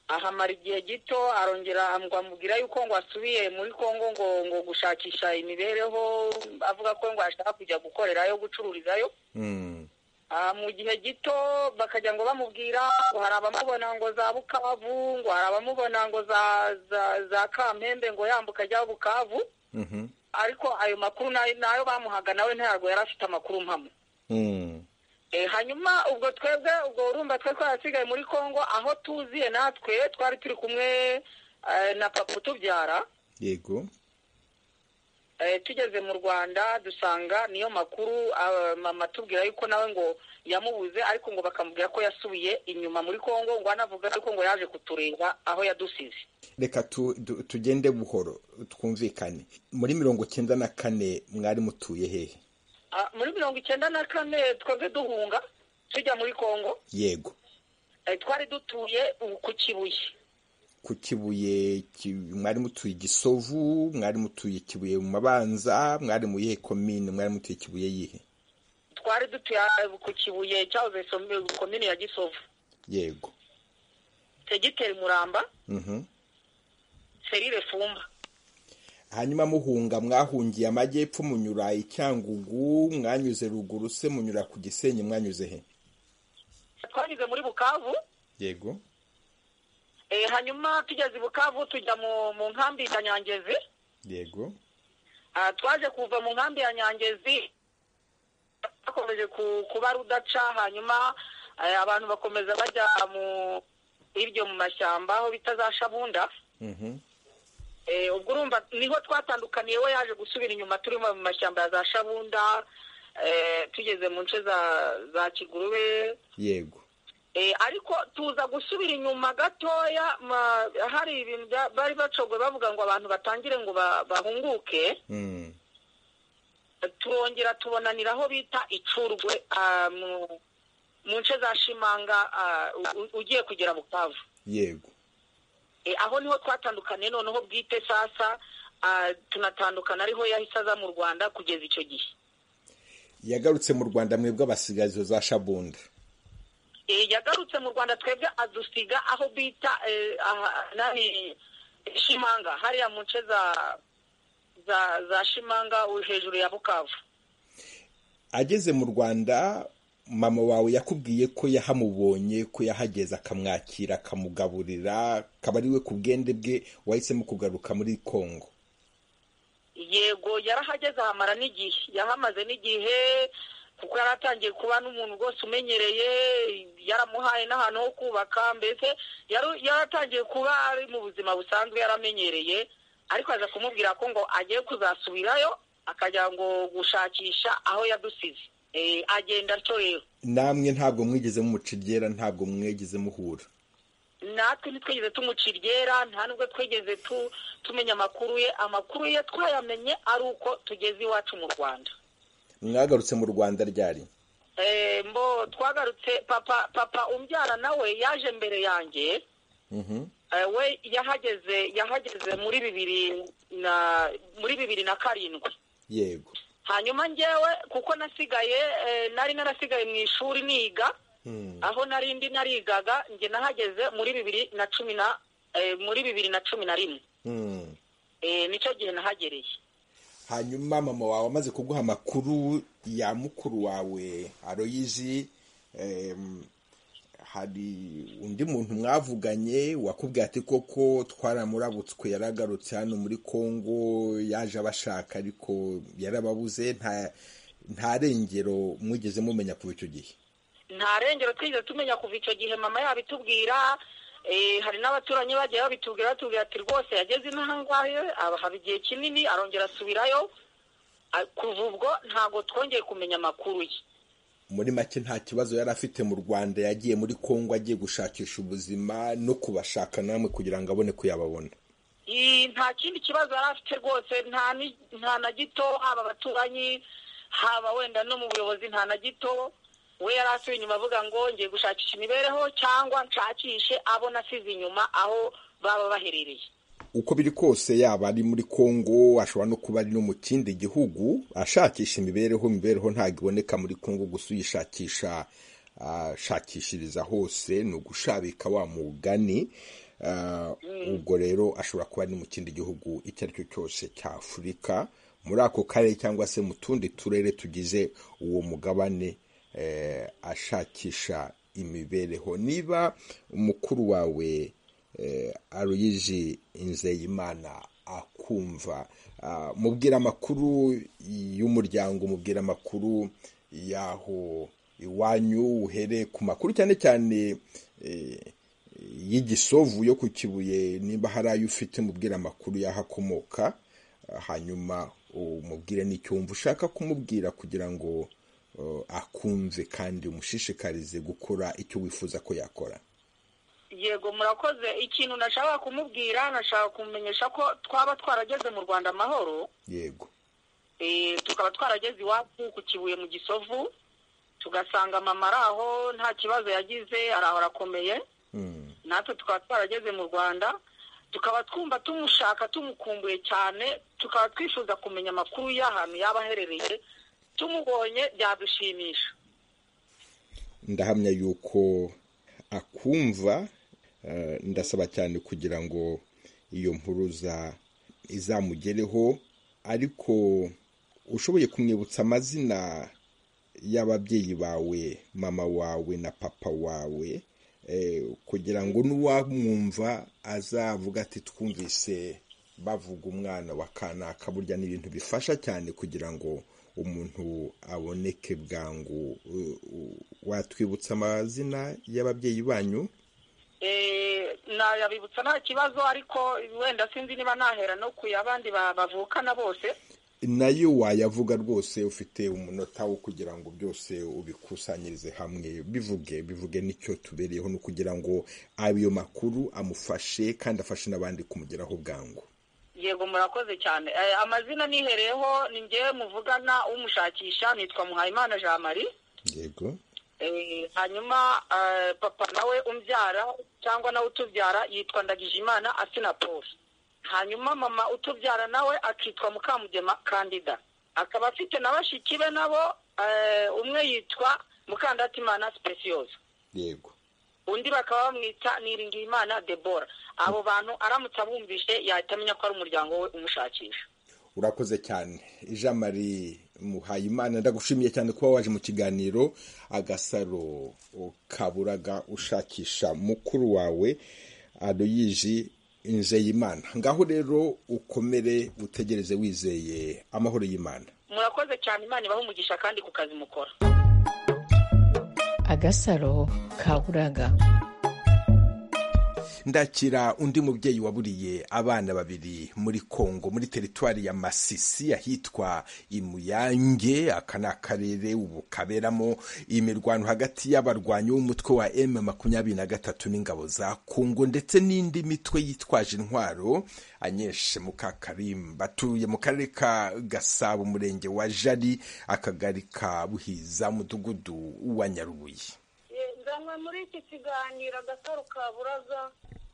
ahamara igihe gito arongera ngo amubwira yuko ngo asubiye muri congo ngo ngo gushakisha imibereho avuga ko ngo ashaka kujya gukorerayo gucururizayo Hmm. Ah, mu gihe gito bakajya ngo bamubwira ngo hari abamubona ngo za bukavu ngo hari abamubona ngo za za za kampembe ngo yambuka ajya bukavu Mhm. ariko ayo makuru nayo nayo bamuhaga nawe ntabwo yari afite amakuru mpamo Hmm. Eh, hanyuma ubwo twebwe ubwo urumva twe twarasigaye muri congo aho tuziye natwe twari turi kumwe eh, na papa utubyara yego Eh, tugeze mu rwanda dusanga niyo makuru ah, mama atubwira yuko nawe ngo yamubuze ariko ngo bakamubwira ko yasubiye inyuma muri congo ngo anavuga yuko ngo yaje kutureba aho yadusize reka tu- tu- tugende buhoro twumvikane muri mirongo cyenda na kane mwari mutuye hehe Ah, muri mirongo icyenda na kane twebwe duhunga tujya muri congo yego Eh, twari dutuye ubu ku kibuye ku kibuye ki- mwari mutuye igisovu mwari mutuye kibuye mu mabanza mwari mu yihe komine mwari mutuye kibuye yihe twari dutuye ah, ku kibuye cyahoze som- komini ya gisovu yego segiteri muramba Mhm. serire fumba hanyuma muhunga mwahungiye amajyepfo munyura icyangugu mwanyuze ruguru se munyura ku gisenyi mwanyuze he twanyuze muri bukavu yego Eh, hanyuma tugeze i bukavu tujya mu mu nkambi ya nyangezi yego Ah, twaje kuva mu nkambi ya nyangezi bakomeje ku- kuba rudaca hanyuma eh, abantu bakomeza bajya mu iryo mu mashyamba aho bita za shabunda Mhm. Eh, ubwo urumva niho twatandukaniye we yaje gusubira inyuma turimo mu mashyamba ya za shabunda eh, tugeze mu nce za za kigurube yego Eh, ariko tuza gusubira inyuma gatoya ma- hari ibintu bya- bari bacogwe bavuga ngo abantu batangire ngo ba- bahunguke Mm. turongera tubonanira aho bita icurwe ah, mu- mu nce za shimanga ah, u- u- ugiye kugera bukavu yego Eh, aho niho twatandukaniye noneho bwite sasa ah, tunatandukana ariho yahise aza mu rwanda kugeza icyo gihe yagarutse mu rwanda mwebwe abasigazo za shabunda Eh, yagarutse mu rwanda twebwe adusiga aho bita eh, aha- nani shimanga hariya mu nce za za za shimanga u- hejuru ya bukavu ageze mu rwanda mama wawe yakubwiye ko yahamubonye ko yahageze akamwakira akamugaburira akaba ari we ku bwende bwe wahisemo kugaruka muri kongo yego yarahageze ahamara n'igihe yahamaze n'igihe kuko yari atangiye kuba n'umuntu rwose umenyereye yaramuhaye n'ahantu ho kubaka mbese yari atangiye kuba ari mu buzima busanzwe yaramenyereye ariko aza kumubwira ko ngo agiye kuzasubirayo akajya ngo gushakisha aho yadusize agenda atyo rero namwe ntabwo mwigeze mumuca iryera ntabwo mwigeze muhura natwe ntitwigeze tumuca iryera nta nubwo twigeze tumenya amakuru ye amakuru ye twayamenye ari uko tugeze iwacu mu rwanda mwagarutse mu rwanda ryari mbo twagarutse papa papa umbyara nawe yaje mbere yanjye we yahageze yahageze muri bibiri na muri bibiri na karindwi yego hanyuma ngewe kuko nasigaye nari narasigaye mu ishuri niga aho narindi narigaga njye nahageze muri bibiri na cumi na muri bibiri na cumi na rimwe nicyo gihe nahagereye hanyuma mama wawe amaze kuguha amakuru ya mukuru wawe aroyizi hari undi muntu mwavuganye wakubwira ati koko twaramurabutswe yaragarutse hano muri congo yaje abashaka ariko yarababuze nta rengero mwigeze mumenya kuva icyo gihe nta rengero twigeze tumenya kuva icyo gihe mama yabitubwira hari n'abaturanyi bagiye babitubwira batubwira ati rwose yageze inaha ngahe haba igihe kinini arongera asubirayo kuva ubwo ntabwo twongeye kumenya amakuru ye muri make nta kibazo yari afite mu rwanda yagiye muri congo agiye gushakisha ubuzima no kubashaka namwe kugira ngo abone kuyababona nta kindi kibazo yari afite rwose nta na gito haba abaturanyi haba wenda no mu buyobozi nta na gito we yari asubiye inyuma avuga ngo ngiye gushakisha imibereho cyangwa nshakishe abo nasize inyuma aho baba baherereye uko biri kose yaba ari muri congo ashobora no kuba ari no mu kindi gihugu ashakisha imibereho imibereho ntabwo iboneka muri congo gusa uyishakisha ashakishiriza hose ni ugushabika wa mugani ubwo rero ashobora kuba ari mu kindi gihugu icyo ari cyo cyose cya afurika muri ako karere cyangwa se mu tundi turere tugize uwo mugabane ashakisha imibereho niba umukuru wawe aruyije Nzeyimana akumva mubwira amakuru y'umuryango mubwira amakuru y'aho iwanyu uhereye ku makuru cyane cyane y'igisovu yo ku kibuye niba hari ayo ufite mubwira amakuru y'aho akomoka hanyuma umubwire n'icyumvu ushaka kumubwira kugira ngo akunze kandi umushishikarize gukora icyo wifuza ko yakora yego murakoze ikintu nashaka kumubwira nashaka kumumenyesha ko twaba twarageze mu rwanda amahoro yego tukaba twarageze iwacu ku kibuye mu gisovu tugasanga mama ari aho nta kibazo yagize araho arakomeye natwe tukaba twarageze mu rwanda tukaba twumva tumushaka tumukumbuye cyane tukaba twifuza kumenya amakuru y'ahantu yaba aherereye tumubonye byadushimisha ndahamya yuko akumva ndasaba cyane kugira ngo iyo mpuruza izamugereho ariko ushoboye kumwibutsa amazina y'ababyeyi bawe mama wawe na papa wawe kugira ngo n'uwamwumva azavuga ati twumvise bavuga umwana wa kanaka burya ni ibintu bifasha cyane kugira ngo umuntu aboneke bwangu watwibutsa amazina y'ababyeyi banyu nayabibutsa nta kibazo ariko wenda sinzi niba nahera no ku y'abandi bavukana bose nayo wayavuga rwose ufite umunota wo kugira ngo byose ubikusanyirize hamwe bivuge bivuge n'icyo tubereyeho ni ukugira ngo ayo makuru amufashe kandi afashe n'abandi kumugeraho bwangu yego murakoze cyane amazina nihereyeho ni ngewe muvugana umushakisha nitwa muhayimana jean marie yego hanyuma papa nawe umbyara cyangwa nawe utubyara yitwa ndagijimana asina paul hanyuma mama utubyara nawe akitwa mukamugema kandida akaba afite na bashiki be nabo umwe yitwa mukandatimana sipesiyoza yego undi bakaba bamwita niringiyimana debora abo bantu aramutse abumvise yahita amenya ko ari umuryango we umushakisha urakoze cyane jean marie muhayimana ndagushimiye cyane kuba waje mu kiganiro agasaro kaburaga ushakisha mukuru wawe adoyiji nzeyimana ngaho rero ukomere utegereze wizeye amahoro y'imana murakoze cyane imana ibaha umugisha kandi ku kazi mukora agasaro ka buraga ndakira undi mubyeyi waburiye abana babiri muri kongo muri teritwari ya masisi ahitwa imuyange aka ni akarere ubu kaberamo imirwano hagati y'abarwanyi b'umutwe wa m makumyabiri na gatatu n'ingabo za kongo ndetse n'indi mitwe yitwaje intwaro anyeshe mukakarimba atuye mu karere ka gasabo umurenge wa jari akagari ka buhiza umudugudu wa nyarubuye nzanywe muri iki kiganiro agasaro ka buraza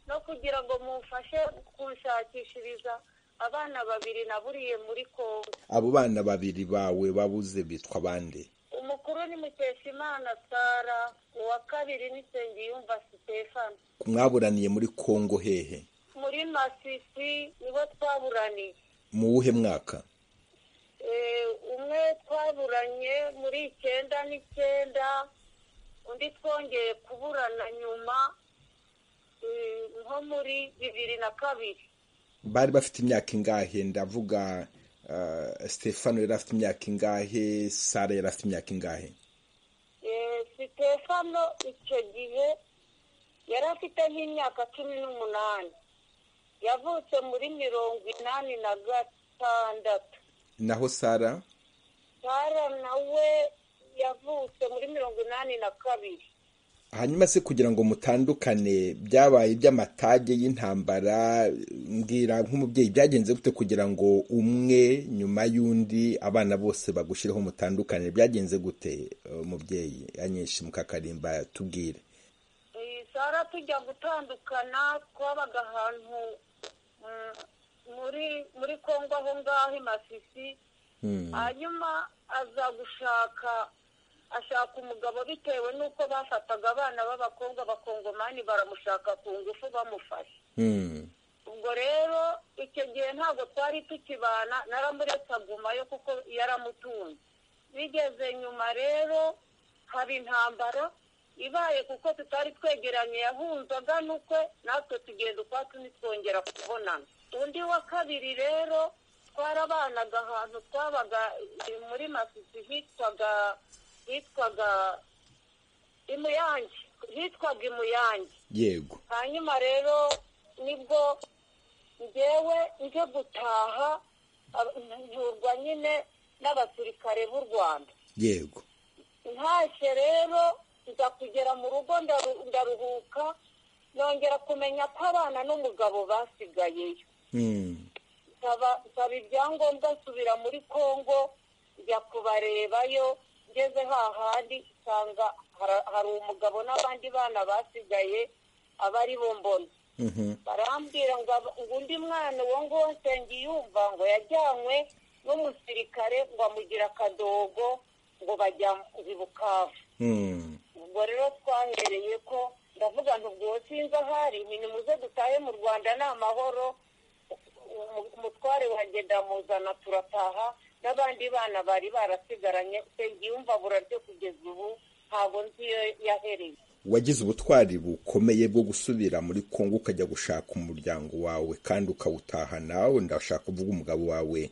no kugira ngo mumfashe kunshakishiriza abana babiri naburiye muri kongo abo bana babiri bawe babuze bitwa bande umukuru ni mukeshimana sara uwa kabiri ni nsengiyumva sitefani mwaburaniye muri kongo hehe muri masisi nibo twaburaniye mu wuhe mwaka umwe twaburanye muri icyenda n'icyenda undi twongeye kuburana nyuma nko muri bibiri na kabiri bari bafite imyaka ingahe ndavuga stefano yari afite imyaka ingahe sara yari afite imyaka ingahe sitefano icyo gihe yari afite nk'imyaka cumi n'umunani yavutse muri mirongo inani na gatandatu naho sara sara nawe yavutse muri mirongo inani na kabiri hanyuma se kugira ngo mutandukane byabaye iby'amatage y'intambara mbwira nk'umubyeyi byagenze gute kugira ngo umwe nyuma y'undi abana bose bagushireho mutandukane byagenze gute umubyeyi anyinshi mukakarimba tubwire sara tujya gutandukana twabaga ahantu muri muri kongo aho ngaho i masisi hanyuma aza gushaka ashaka umugabo bitewe n'uko bafataga abana b'abakobwa bakongomani baramushaka ku ngufu bamufashe ubwo rero icyo gihe ntabwo twari tukibana naramuretse agumayo kuko yaramutunze bigeze nyuma rero haba intambara ibaye kuko tutari twegeranye yahunzaga n'ukwe natwe tugenda ukwacu ntitwongera kubonana undi wa kabiri rero twarabanaga ahantu twabaga muri masisi hitwaga hitwaga imuyange hitwaga imuyange yego hanyuma rero nibwo ngewe nje gutaha nturwa nyine n'abasirikare b'u rwanda yego ntashye rero nza kugera mu rugo ndaruhuka nongera kumenya ko abana n'umugabo basigayeyo nsaba ibyangombwa nsubira muri kongo njya kubarebayo ngeze hahandi nsanga hari umugabo n'abandi bana basigaye aba ari bo mbona barambwira ngo undi mwana uwo nguwo nsengiyumva ngo yajyanywe n'umusirikare ngo amugira akadogo ngo bajya bukavu ubwo rero twahereye ko ndavuga ntubwo sinzi ahari ibintu muze dutahe mu rwanda ni amahoro umutware wagenda muzana turataha n'abandi bana bari barasigaranye nsengiyumva buraryo kugeza ubu ntabwo nzi iyo yahereye wagize ubutwari bukomeye bwo gusubira muri kongo ukajya gushaka umuryango wawe kandi ukawutaha nawe ndashaka kuvuga umugabo wawe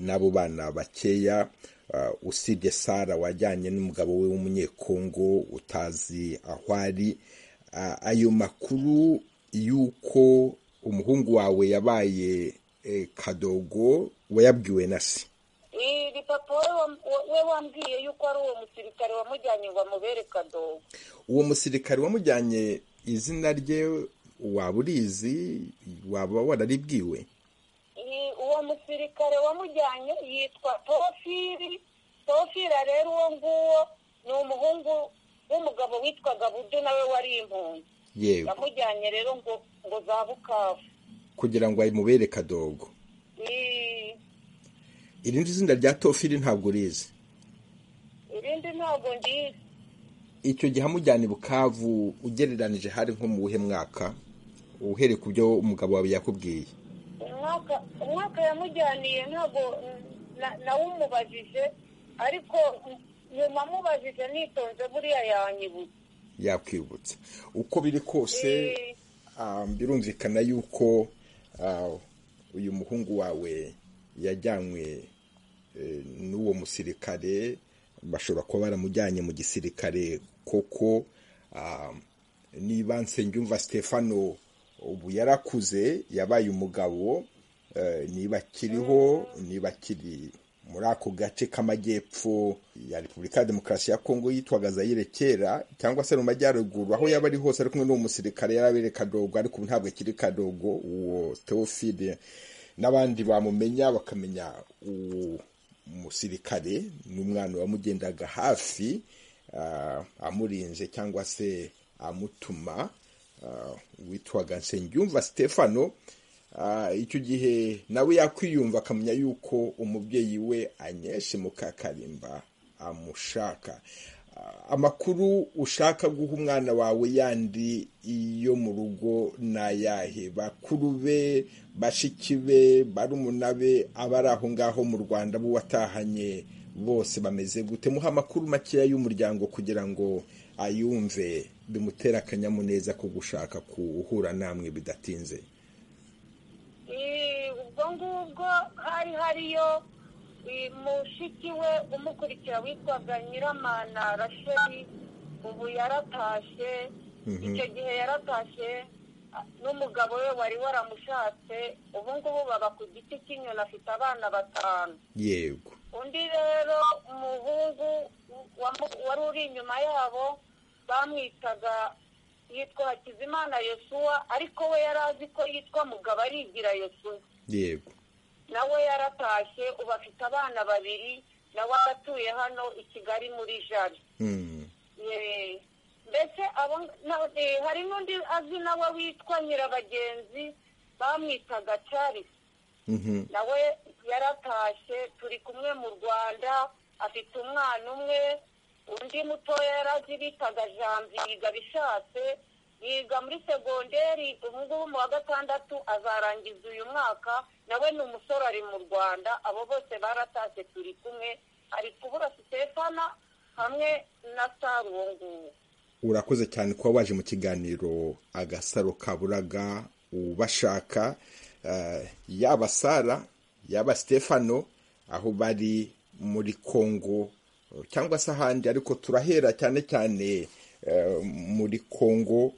n'abo bana bakeya usibye sara wajyanye n'umugabo we w'umunyekongo utazi aho ari ayo makuru y'uko umuhungu wawe yabaye kadogo wayabwiwe na se iri papa we wambwiye yuko ari uwo musirikare wamujyanye ngo amubere kadogo uwo musirikare wamujyanye izina rye waba urizi waba wararibwiwe uwo musirikare wamujyanye yitwa tofiri tofira rero uwo nguwo ni umuhungu w'umugabo witwaga budu nawe wari impunzi yewe yamujyanye rero ngo ngo za bukavu kugira ngo ayimubere kadogo irindi zina rya tofiri ntabwo urizi irindi ntabwo ndizi icyo gihe amujyana i bukavu ugereranije hari nko mu wuhe mwaka uhereye ku byo umugabo wawe yakubwiye umwaka yamujyaniye ntabwo nawumubajije ariko nyuma amubajije nitonze buriya yanyibutse yakwibutsa uko biri kose birumvikana yuko uyu muhungu wawe yajyanywe n'uwo musirikare bashobora kuba baramujyanye mu gisirikare koko niba nsengiyumva stefano ubu yarakuze yabaye umugabo niba akiriho niba akiri muri ako gace k'amajyepfo ya repubulika ya demokarasi ya kongo yitwaga zayire kera cyangwa se mu majyaruguru aho yaba ari hose ari kumwe n'uwo musirikare yarabere kadogo ariko ubu ntabwo akiri kadogo uwo teofide n'abandi bamumenya bakamenya uwo musirikare n'umwana wamugendaga hafi amurinze cyangwa se amutuma witwaga nsengiyumva stefano icyo gihe nawe yakwiyumva akamenya yuko umubyeyi we anyeshe mukakarimba amushaka amakuru ushaka guha umwana wawe yandi yo mu rugo ni ayahe bakuru be bashiki be barumuna be abari aho ngaho mu rwanda bo watahanye bose bameze gute muha amakuru makeya y'umuryango kugira ngo ayumve bimutera akanyamuneza ko gushaka kuhura namwe bidatinze ubwo ngubwo hari hariyo mushiki we umukurikira witwaga nyiramana rasheli ubu yaratashye icyo gihe yaratashye n'umugabo we wari waramushatse ubu ngubu baba ku giti cy'inyoni afite abana batanu yego undi rero umuhungu wari uri inyuma yabo bamwitaga yitwa hakizimana yesuwa ariko we yari azi ko yitwa mugabo arigira yesuwa yego nawe yaratashye ubu afite abana babiri nawe aratuye hano i kigali muri jari mbese hari n'undi azi nawe witwa nyirabagenzi bamwitaga carisi nawe yaratashye turi kumwe mu rwanda afite umwana umwe undi mutoya yari azi bitaga jambi yiga bishatse yiga muri segonderi ubu ngubu mu wa gatandatu azarangiza uyu mwaka nawe ni umusore ari mu rwanda abo bose baratashye turi kumwe ari kubura sitefana hamwe na sari uwo nguwo urakoze cyane kuba waje mu kiganiro agasaro kaburaga ubashaka yaba sara yaba sitefano aho bari muri kongo cyangwa se ahandi ariko turahera cyane cyane muri kongo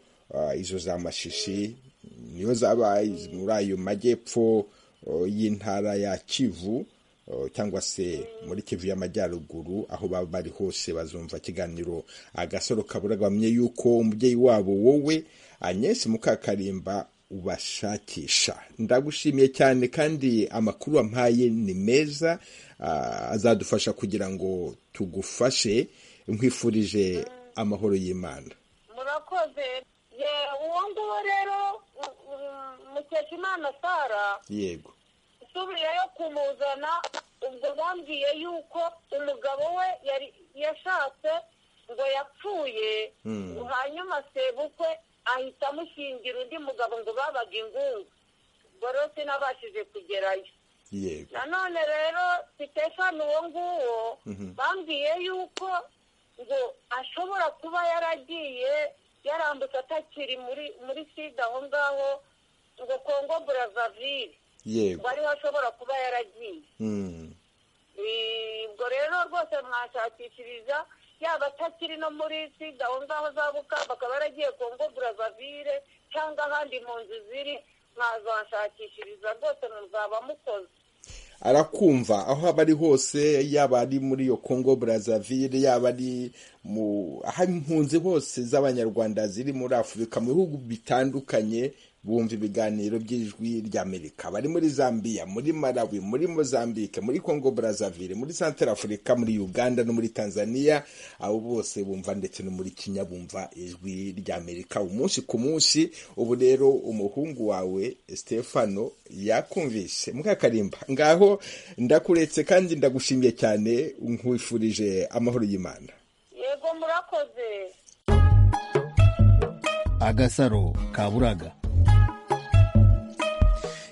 izo za mashishi niyo zaba muri ayo majyepfo y'intara ya kivu cyangwa se muri kivu y'amajyaruguru aho baba bari hose bazumva ikiganiro agasoro kabura bamenye yuko umubyeyi wabo wowe anyesi mukakarimba ubashakisha ndagushimiye cyane kandi amakuru wampaye ni meza azadufasha kugira ngo tugufashe nkwifurije amahoro y'imana murakoze uwo nguwo rero mukeshimana sara yego isubiyeyo kumuzana ubwo bambwiye yuko umugabo we yashatse ngo yapfuye hanyuma sebukwe ahita amushingira undi mugabo ngo babaga ingungu ubwo rero sinabashije kugerayo nanone rero sitefani uwo nguwo bambwiye yuko ngo ashobora kuba yaragiye yarambutse atakiri muri sida aho ngaho ngo kongo burazavire ngo ariho ashobora kuba yaragiye ubwo rero rwose mwashakishiriza yaba atakiri no muri sida aho ngaho zabuka bakaba yaragiye kongo burazavire cyangwa ahandi mu nzu ziri mwazashakishiriza rwose muzaba mukoze arakumva aho aba ari hose yaba ari muri iyo kongo burazavire yaba ari mu aho impunzi hose z'abanyarwanda ziri muri afurika mu bihugu bitandukanye bumva ibiganiro by'ijwi ry'amerika bari muri zambia muri malawi muri mozambique muri congo brazaville muri centre afurika muri uganda no muri tanzania abo bose bumva ndetse no muri kenya bumva ijwi ry'amerika umunsi ku munsi ubu rero umuhungu wawe stefano yakumvise mukakarimba ngaho ndakuretse kandi ndagushimiye cyane nkwifurije amahoro y'imana yego murakoze agasaro kaburaga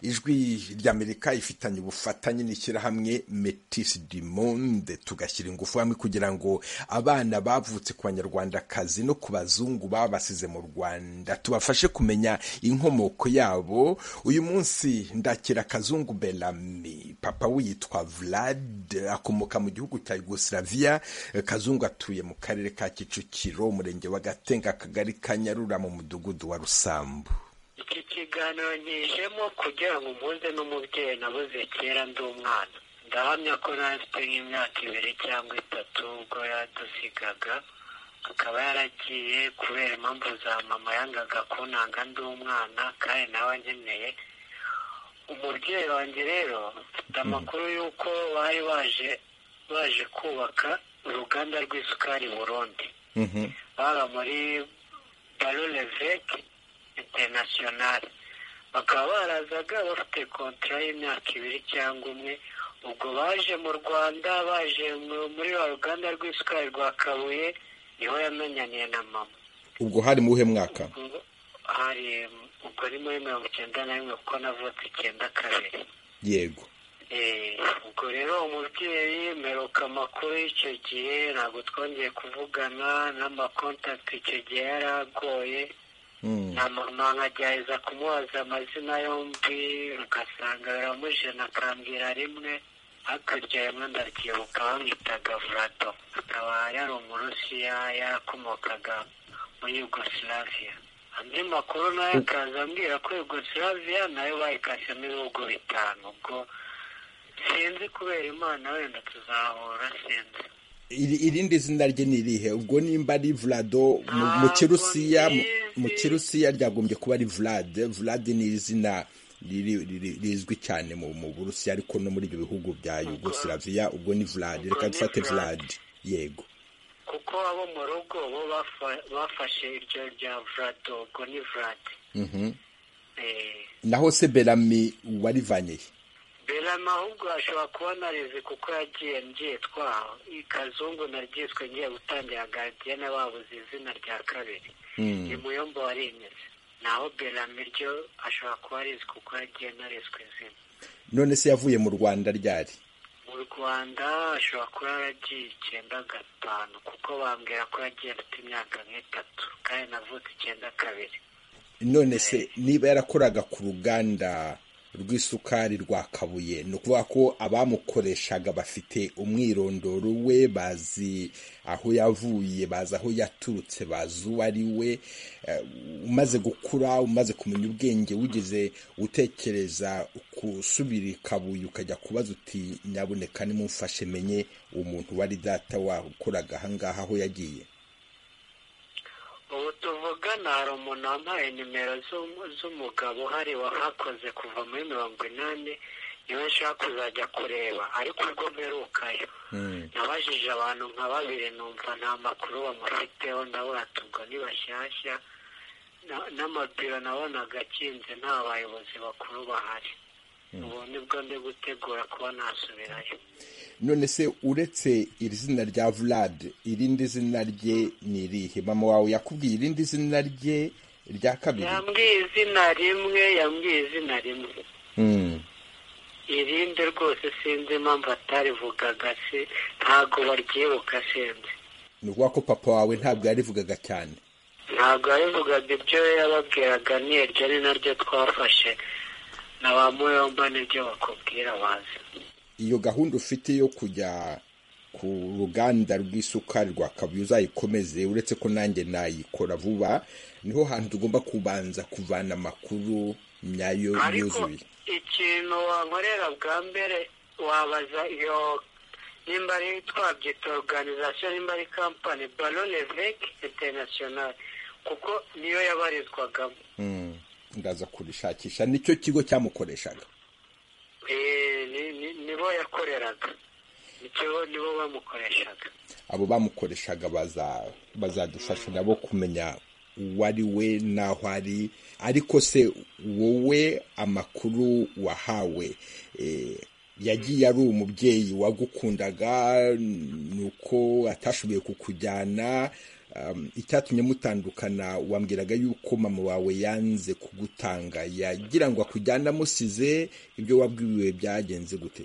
ijwi ry'amerika ifitanye ubufatanye n'ishyirahamwe metisi du monde tugashyira ingufu hamwe kugira ngo abana bavutse ku banyarwandakazi no ku bazungu babasize mu rwanda tubafashe kumenya inkomoko yabo uyu munsi ndakira akazungu berami papa we yitwa vlad akomoka mu gihugu cya yugoslavia kazungu atuye mu karere ka kicukiro umurenge wa gatenga akagari ka nyarura mu mudugudu wa rusambu iki kiganiro nkijemo kugira ngo mpuze n'umubyeyi nabuze kera ndi umwana ndahamya ko nafite nk'imyaka ibiri cyangwa itatu ubwo yadusigaga akaba yaragiye kubera impamvu za mama yangaga kunanga ndi umwana kandi nawe ankeneye umubyeyi wanjye rero mfite amakuru y'uko bari baje baje kubaka uruganda rw'isukari burundi baba muri barureveke interinasiyonari bakaba barazaga bafite kontara y'imyaka ibiri cyangwa umwe ubwo baje mu rwanda baje muri rwa ruganda rw'isukari rwa kabuye niho yamenyaniye na mama ubwo hari mu uhe mwaka hari ubwo ni muri mirongo icyenda na rimwe kuko navutse icyenda kabiri yego ubwo rero umubyeyi meruka amakuru y'icyo gihe ntabwo twongeye kuvugana n'amakontakiti icyo gihe yari agoye na mama nkagerageza kumubaza amazina yombi ugasanga biramuje akambwira rimwe hakurya rimwe ndabyibuka bamwitaga vurato akaba yari umurusiya yarakomokaga muri yugosilaviya andi makuru nayo akaza ambwira ko yugosilaviya nayo bayikasemo ibihugu bitanu ubwo sinzi kubera imana wenda tuzahura sinzi irindi zina rye ni irihe ubwo nimba ari vlado mu kirusiya mu kirusiya ryagombye kuba ari vlad vlad ni izina rizwi cyane mu burusiya ariko no muri ibyo bihugu bya yugosilaviya ubwo ni vlad reka dufate vlad yego kuko abo mu rugo bo bafashe iryo rya vlado ubwo ni vlad naho se berami warivanyeye berama ahubwo ashobora kuba narizi kuko yagiye nbyitwa ikazungu naryiswe ngiye gutangira garidiyene babuze izina rya kabiri ni muyombo warimeze naho berama iryo ashobora kuba arizi kuko yagiye narizwe izina none se yavuye mu rwanda ryari mu rwanda ashobora kuba yaragiye icyenda gatanu kuko bambwira ko yagiye afite imyaka nk'itatu kandi navutse icyenda kabiri none se niba yarakoraga ku ruganda rw'isukari rwa kabuye ni ukuvuga ko abamukoreshaga bafite umwirondoro we bazi aho yavuye bazi aho yaturutse bazi uwo ari we umaze gukura umaze kumenya ubwenge wigeze utekereza gusubira i kabuye ukajya kubaza uti nyabuneka nimumfashe menye umuntu wari data wakoraga ahangaha aho yagiye ubu tuvugana hari umuntu wambaye nimero z'umugabo uhari wahakoze kuva muri mirongo inani niwe nshaka kuzajya kureba ariko ubwo mperukayo nabajije abantu nka babiri numva nta makuru bamufiteho ndabona tubwo ni bashyashya n'amabiro nabonaga akinze nta bayobozi bakuru bahari ubu nibwo ndi gutegura kuba nasubirayo none se uretse iri zina rya vlad irindi zina rye ni irihe mama wawe yakubwiye irindi zina rye rya kabiri yambwiye izina rimwe yambwiye izina rimwe irindi rwose sinzi impamvu atarivugaga se ntabwo baryibuka sinzi ni ukuvuga ko papa wawe ntabwo yarivugaga cyane ntabwo yarivugaga ibyo yababwiraga ni iryo ni naryo twafashe na ba muyomba nibyo bakubwira bazi iyo gahunda ufite yo kujya ku ruganda rw'isukari rwa kabuye uzayikomeze uretse ko nanjye nayikora vuba niho hantu tugomba kubanza kuvana amakuru nyayo yuzuye ikintu wankorera bwa mbere wabaza iyo nimba ari twabyita oruganizasiyo nimba ari kampani barone veki interinasiyonari kuko niyo yabarizwagamo ndaza kurishakisha nicyo kigo cyamukoreshaga nibo yakoreraga nibo bamukoreshaga abo bamukoreshaga bazadufasha nabo kumenya uwo ari we n'aho ari ariko se wowe amakuru wahawe yagiye ari umubyeyi wagukundaga ni uko atashoboye kukujyana icyatumye mutandukana wambwiraga yuko mama wawe yanze kugutanga yagira ngo akujyane amusize ibyo wabwiwe byagenze gute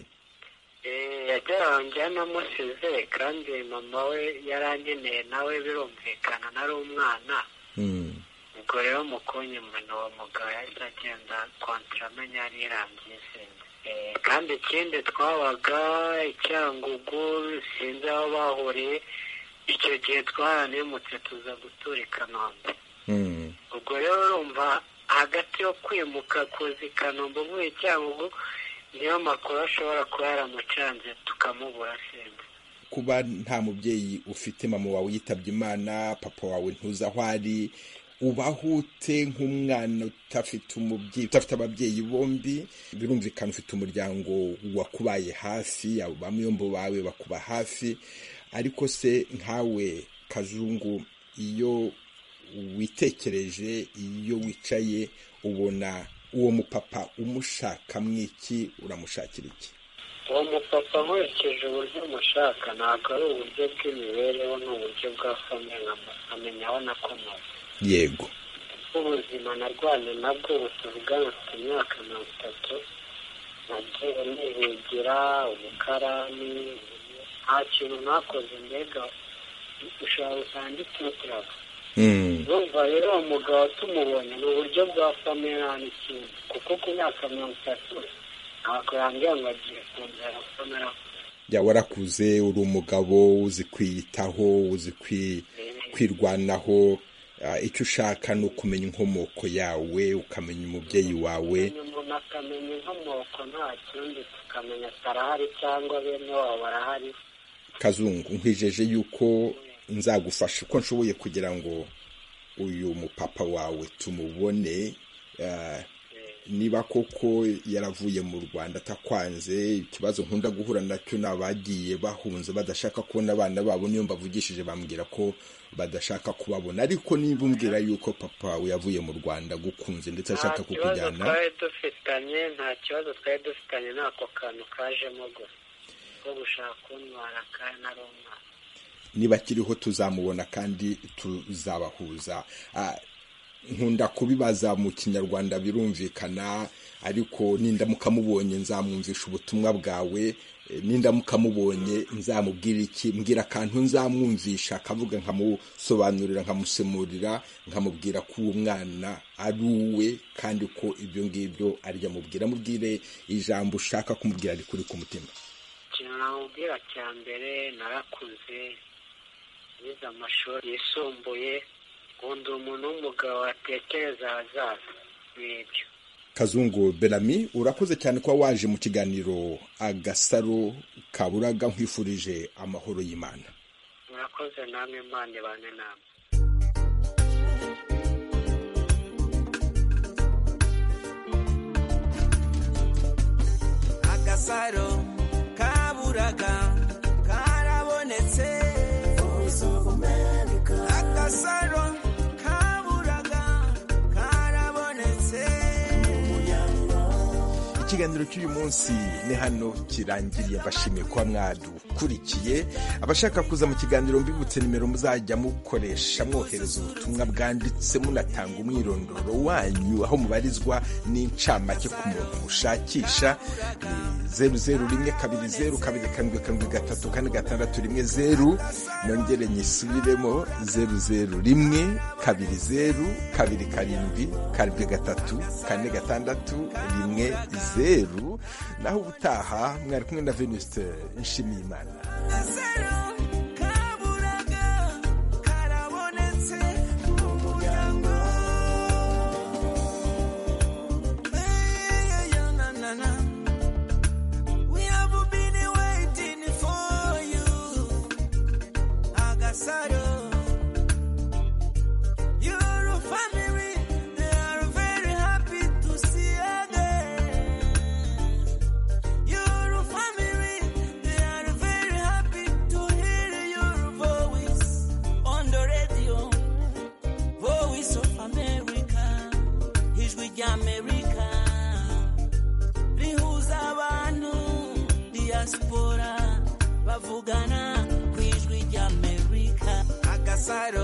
yagira ngo amusize kandi mama we yarangeneye nawe birumvikana nari umwana ubwo rero mu kunyuma uwo mugabo yahise agenda kontara amenya yari irangiye isinzi kandi ikindi twabaga icyangugu sinzi aho bahuriye icyo gihe twaranimutse tuza gutura i kanombe ubwo rero urumva hagati yo kwimuka kuza i kanombe uvuye icyangugu niyo makuru ashobora kuba yaramucanze tukamubura simba kuba nta mubyeyi ufite mama wawe yitabye imana papa wawe ntuzi aho ari ubaho ute nk'umwana udafite umubyeyi udafite ababyeyi bombi birumvikana ufite umuryango wakubaye hafi abamuyombo bawe bakuba hafi ariko se nkawe kazungu iyo witekereje iyo wicaye ubona uwo mupapa umushaka mwiki uramushakira iki uwo mupapa nkurikije uburyo umushaka ntabwo ari uburyo bw'imibereho ni uburyo bwa famille nkamenya aho nakomotse yego ubuzima narwanye nabwo butuvuga mfite imyaka mirongo itatu nagiye nihigira ubukarani nta kintu nakoze mbega ushobora gusanga itutiraga urumva rero uwo mugabo tumubonye ni uburyo bwa famille nta n'ikindi kuko ku myaka mirongo itatu ntabwo yambwira ngo agiye kongera famille jya warakuze uri umugabo uzi kwiyitaho uzi kwi- kwirwanaho Ah, icyo ushaka ni ukumenya inkomoko yawe ukamenya umubyeyi wawe umuntu akamenya inkomoko nta kindi tukamenya karahari cyangwa bene wabo barahari kazungu nkwijeje yuko nzagufasha uko nshoboye kugira ngo uyu mupapa wawe tumubone ah, niba koko yaravuye mu rwanda atakwanze ikibazo nkunda guhura nacyo ni abagiye bahunze badashaka kubona abana babo niyo mbavugishije bambwira ko badashaka kubabona ariko niba umbwira yuko papa wawe yavuye mu rwanda agukunze ndetse ashaka nta kibazo kukujyana twari dufitanye nta kibazo twari dufitanye n'ako kantu kajemo gusa ko gushaka kuntwara kandi ari umwana niba akiriho tuzamubona kandi tuzabahuza Ah, nkunda kubibaza mu kinyarwanda birumvikana ariko nindamuka mubonye nzamwumvisha ubutumwa bwawe Eh, nindamuka mubonye nzamubwira iki mbwira akantu nzamwumvisha akavuga nkamusobanurira nkamusemurira nkamubwira ko uwo mwana ari uwe kandi ko ibyo ngibyo arya mubwira mubwire ijambo ushaka kumubwira rikuri ku mutima ikintu namubwira cya mbere narakuze nize amashuri yisumbuye undi umuntu w'umugabo watekereza ahazaza n'ibyo kazungu berami urakoze cyane kuba waje mu kiganiro agasaro kaburaga nkwifurije amahoro y'imana murakoze namwe imana ibane namwe agasaro kaburaga karabonetse agasaro kaburaga karabonetse ikiganiro cy'uyu munsi ni hano kirangiriye mbashimiye kuba mwadukurikiye abashaka kuza mu kiganiro mbibutse nimero muzajya mukoresha mwohereza ubutumwa bwanditse munatanga umwirondoro wanyu aho mubarizwa n'incamake ku muntu mushakisha ni zeru zeru rimwe kabiri zeru kabiri karindwi karindwi gatatu kane gatandatu rimwe zeru nongere nyisubiremo zeru zeru rimwe kabiri zeru kabiri karindwi karindwi gatatu kane gatandatu rimwe zeru naho ubutaha mwari kumwe na venuste nshimiyimana agasaro kaburaga karabonetse mu muryango Hey, yo, na, na, na. We have been waiting for you agasaro Your family, they are very happy to see again. Your family, they are very happy to hear your voice on the radio. Voice of America, ijwi ry'Amerika rihuza abantu diaspora bavugana ku ijwi ry'Amerika agasaro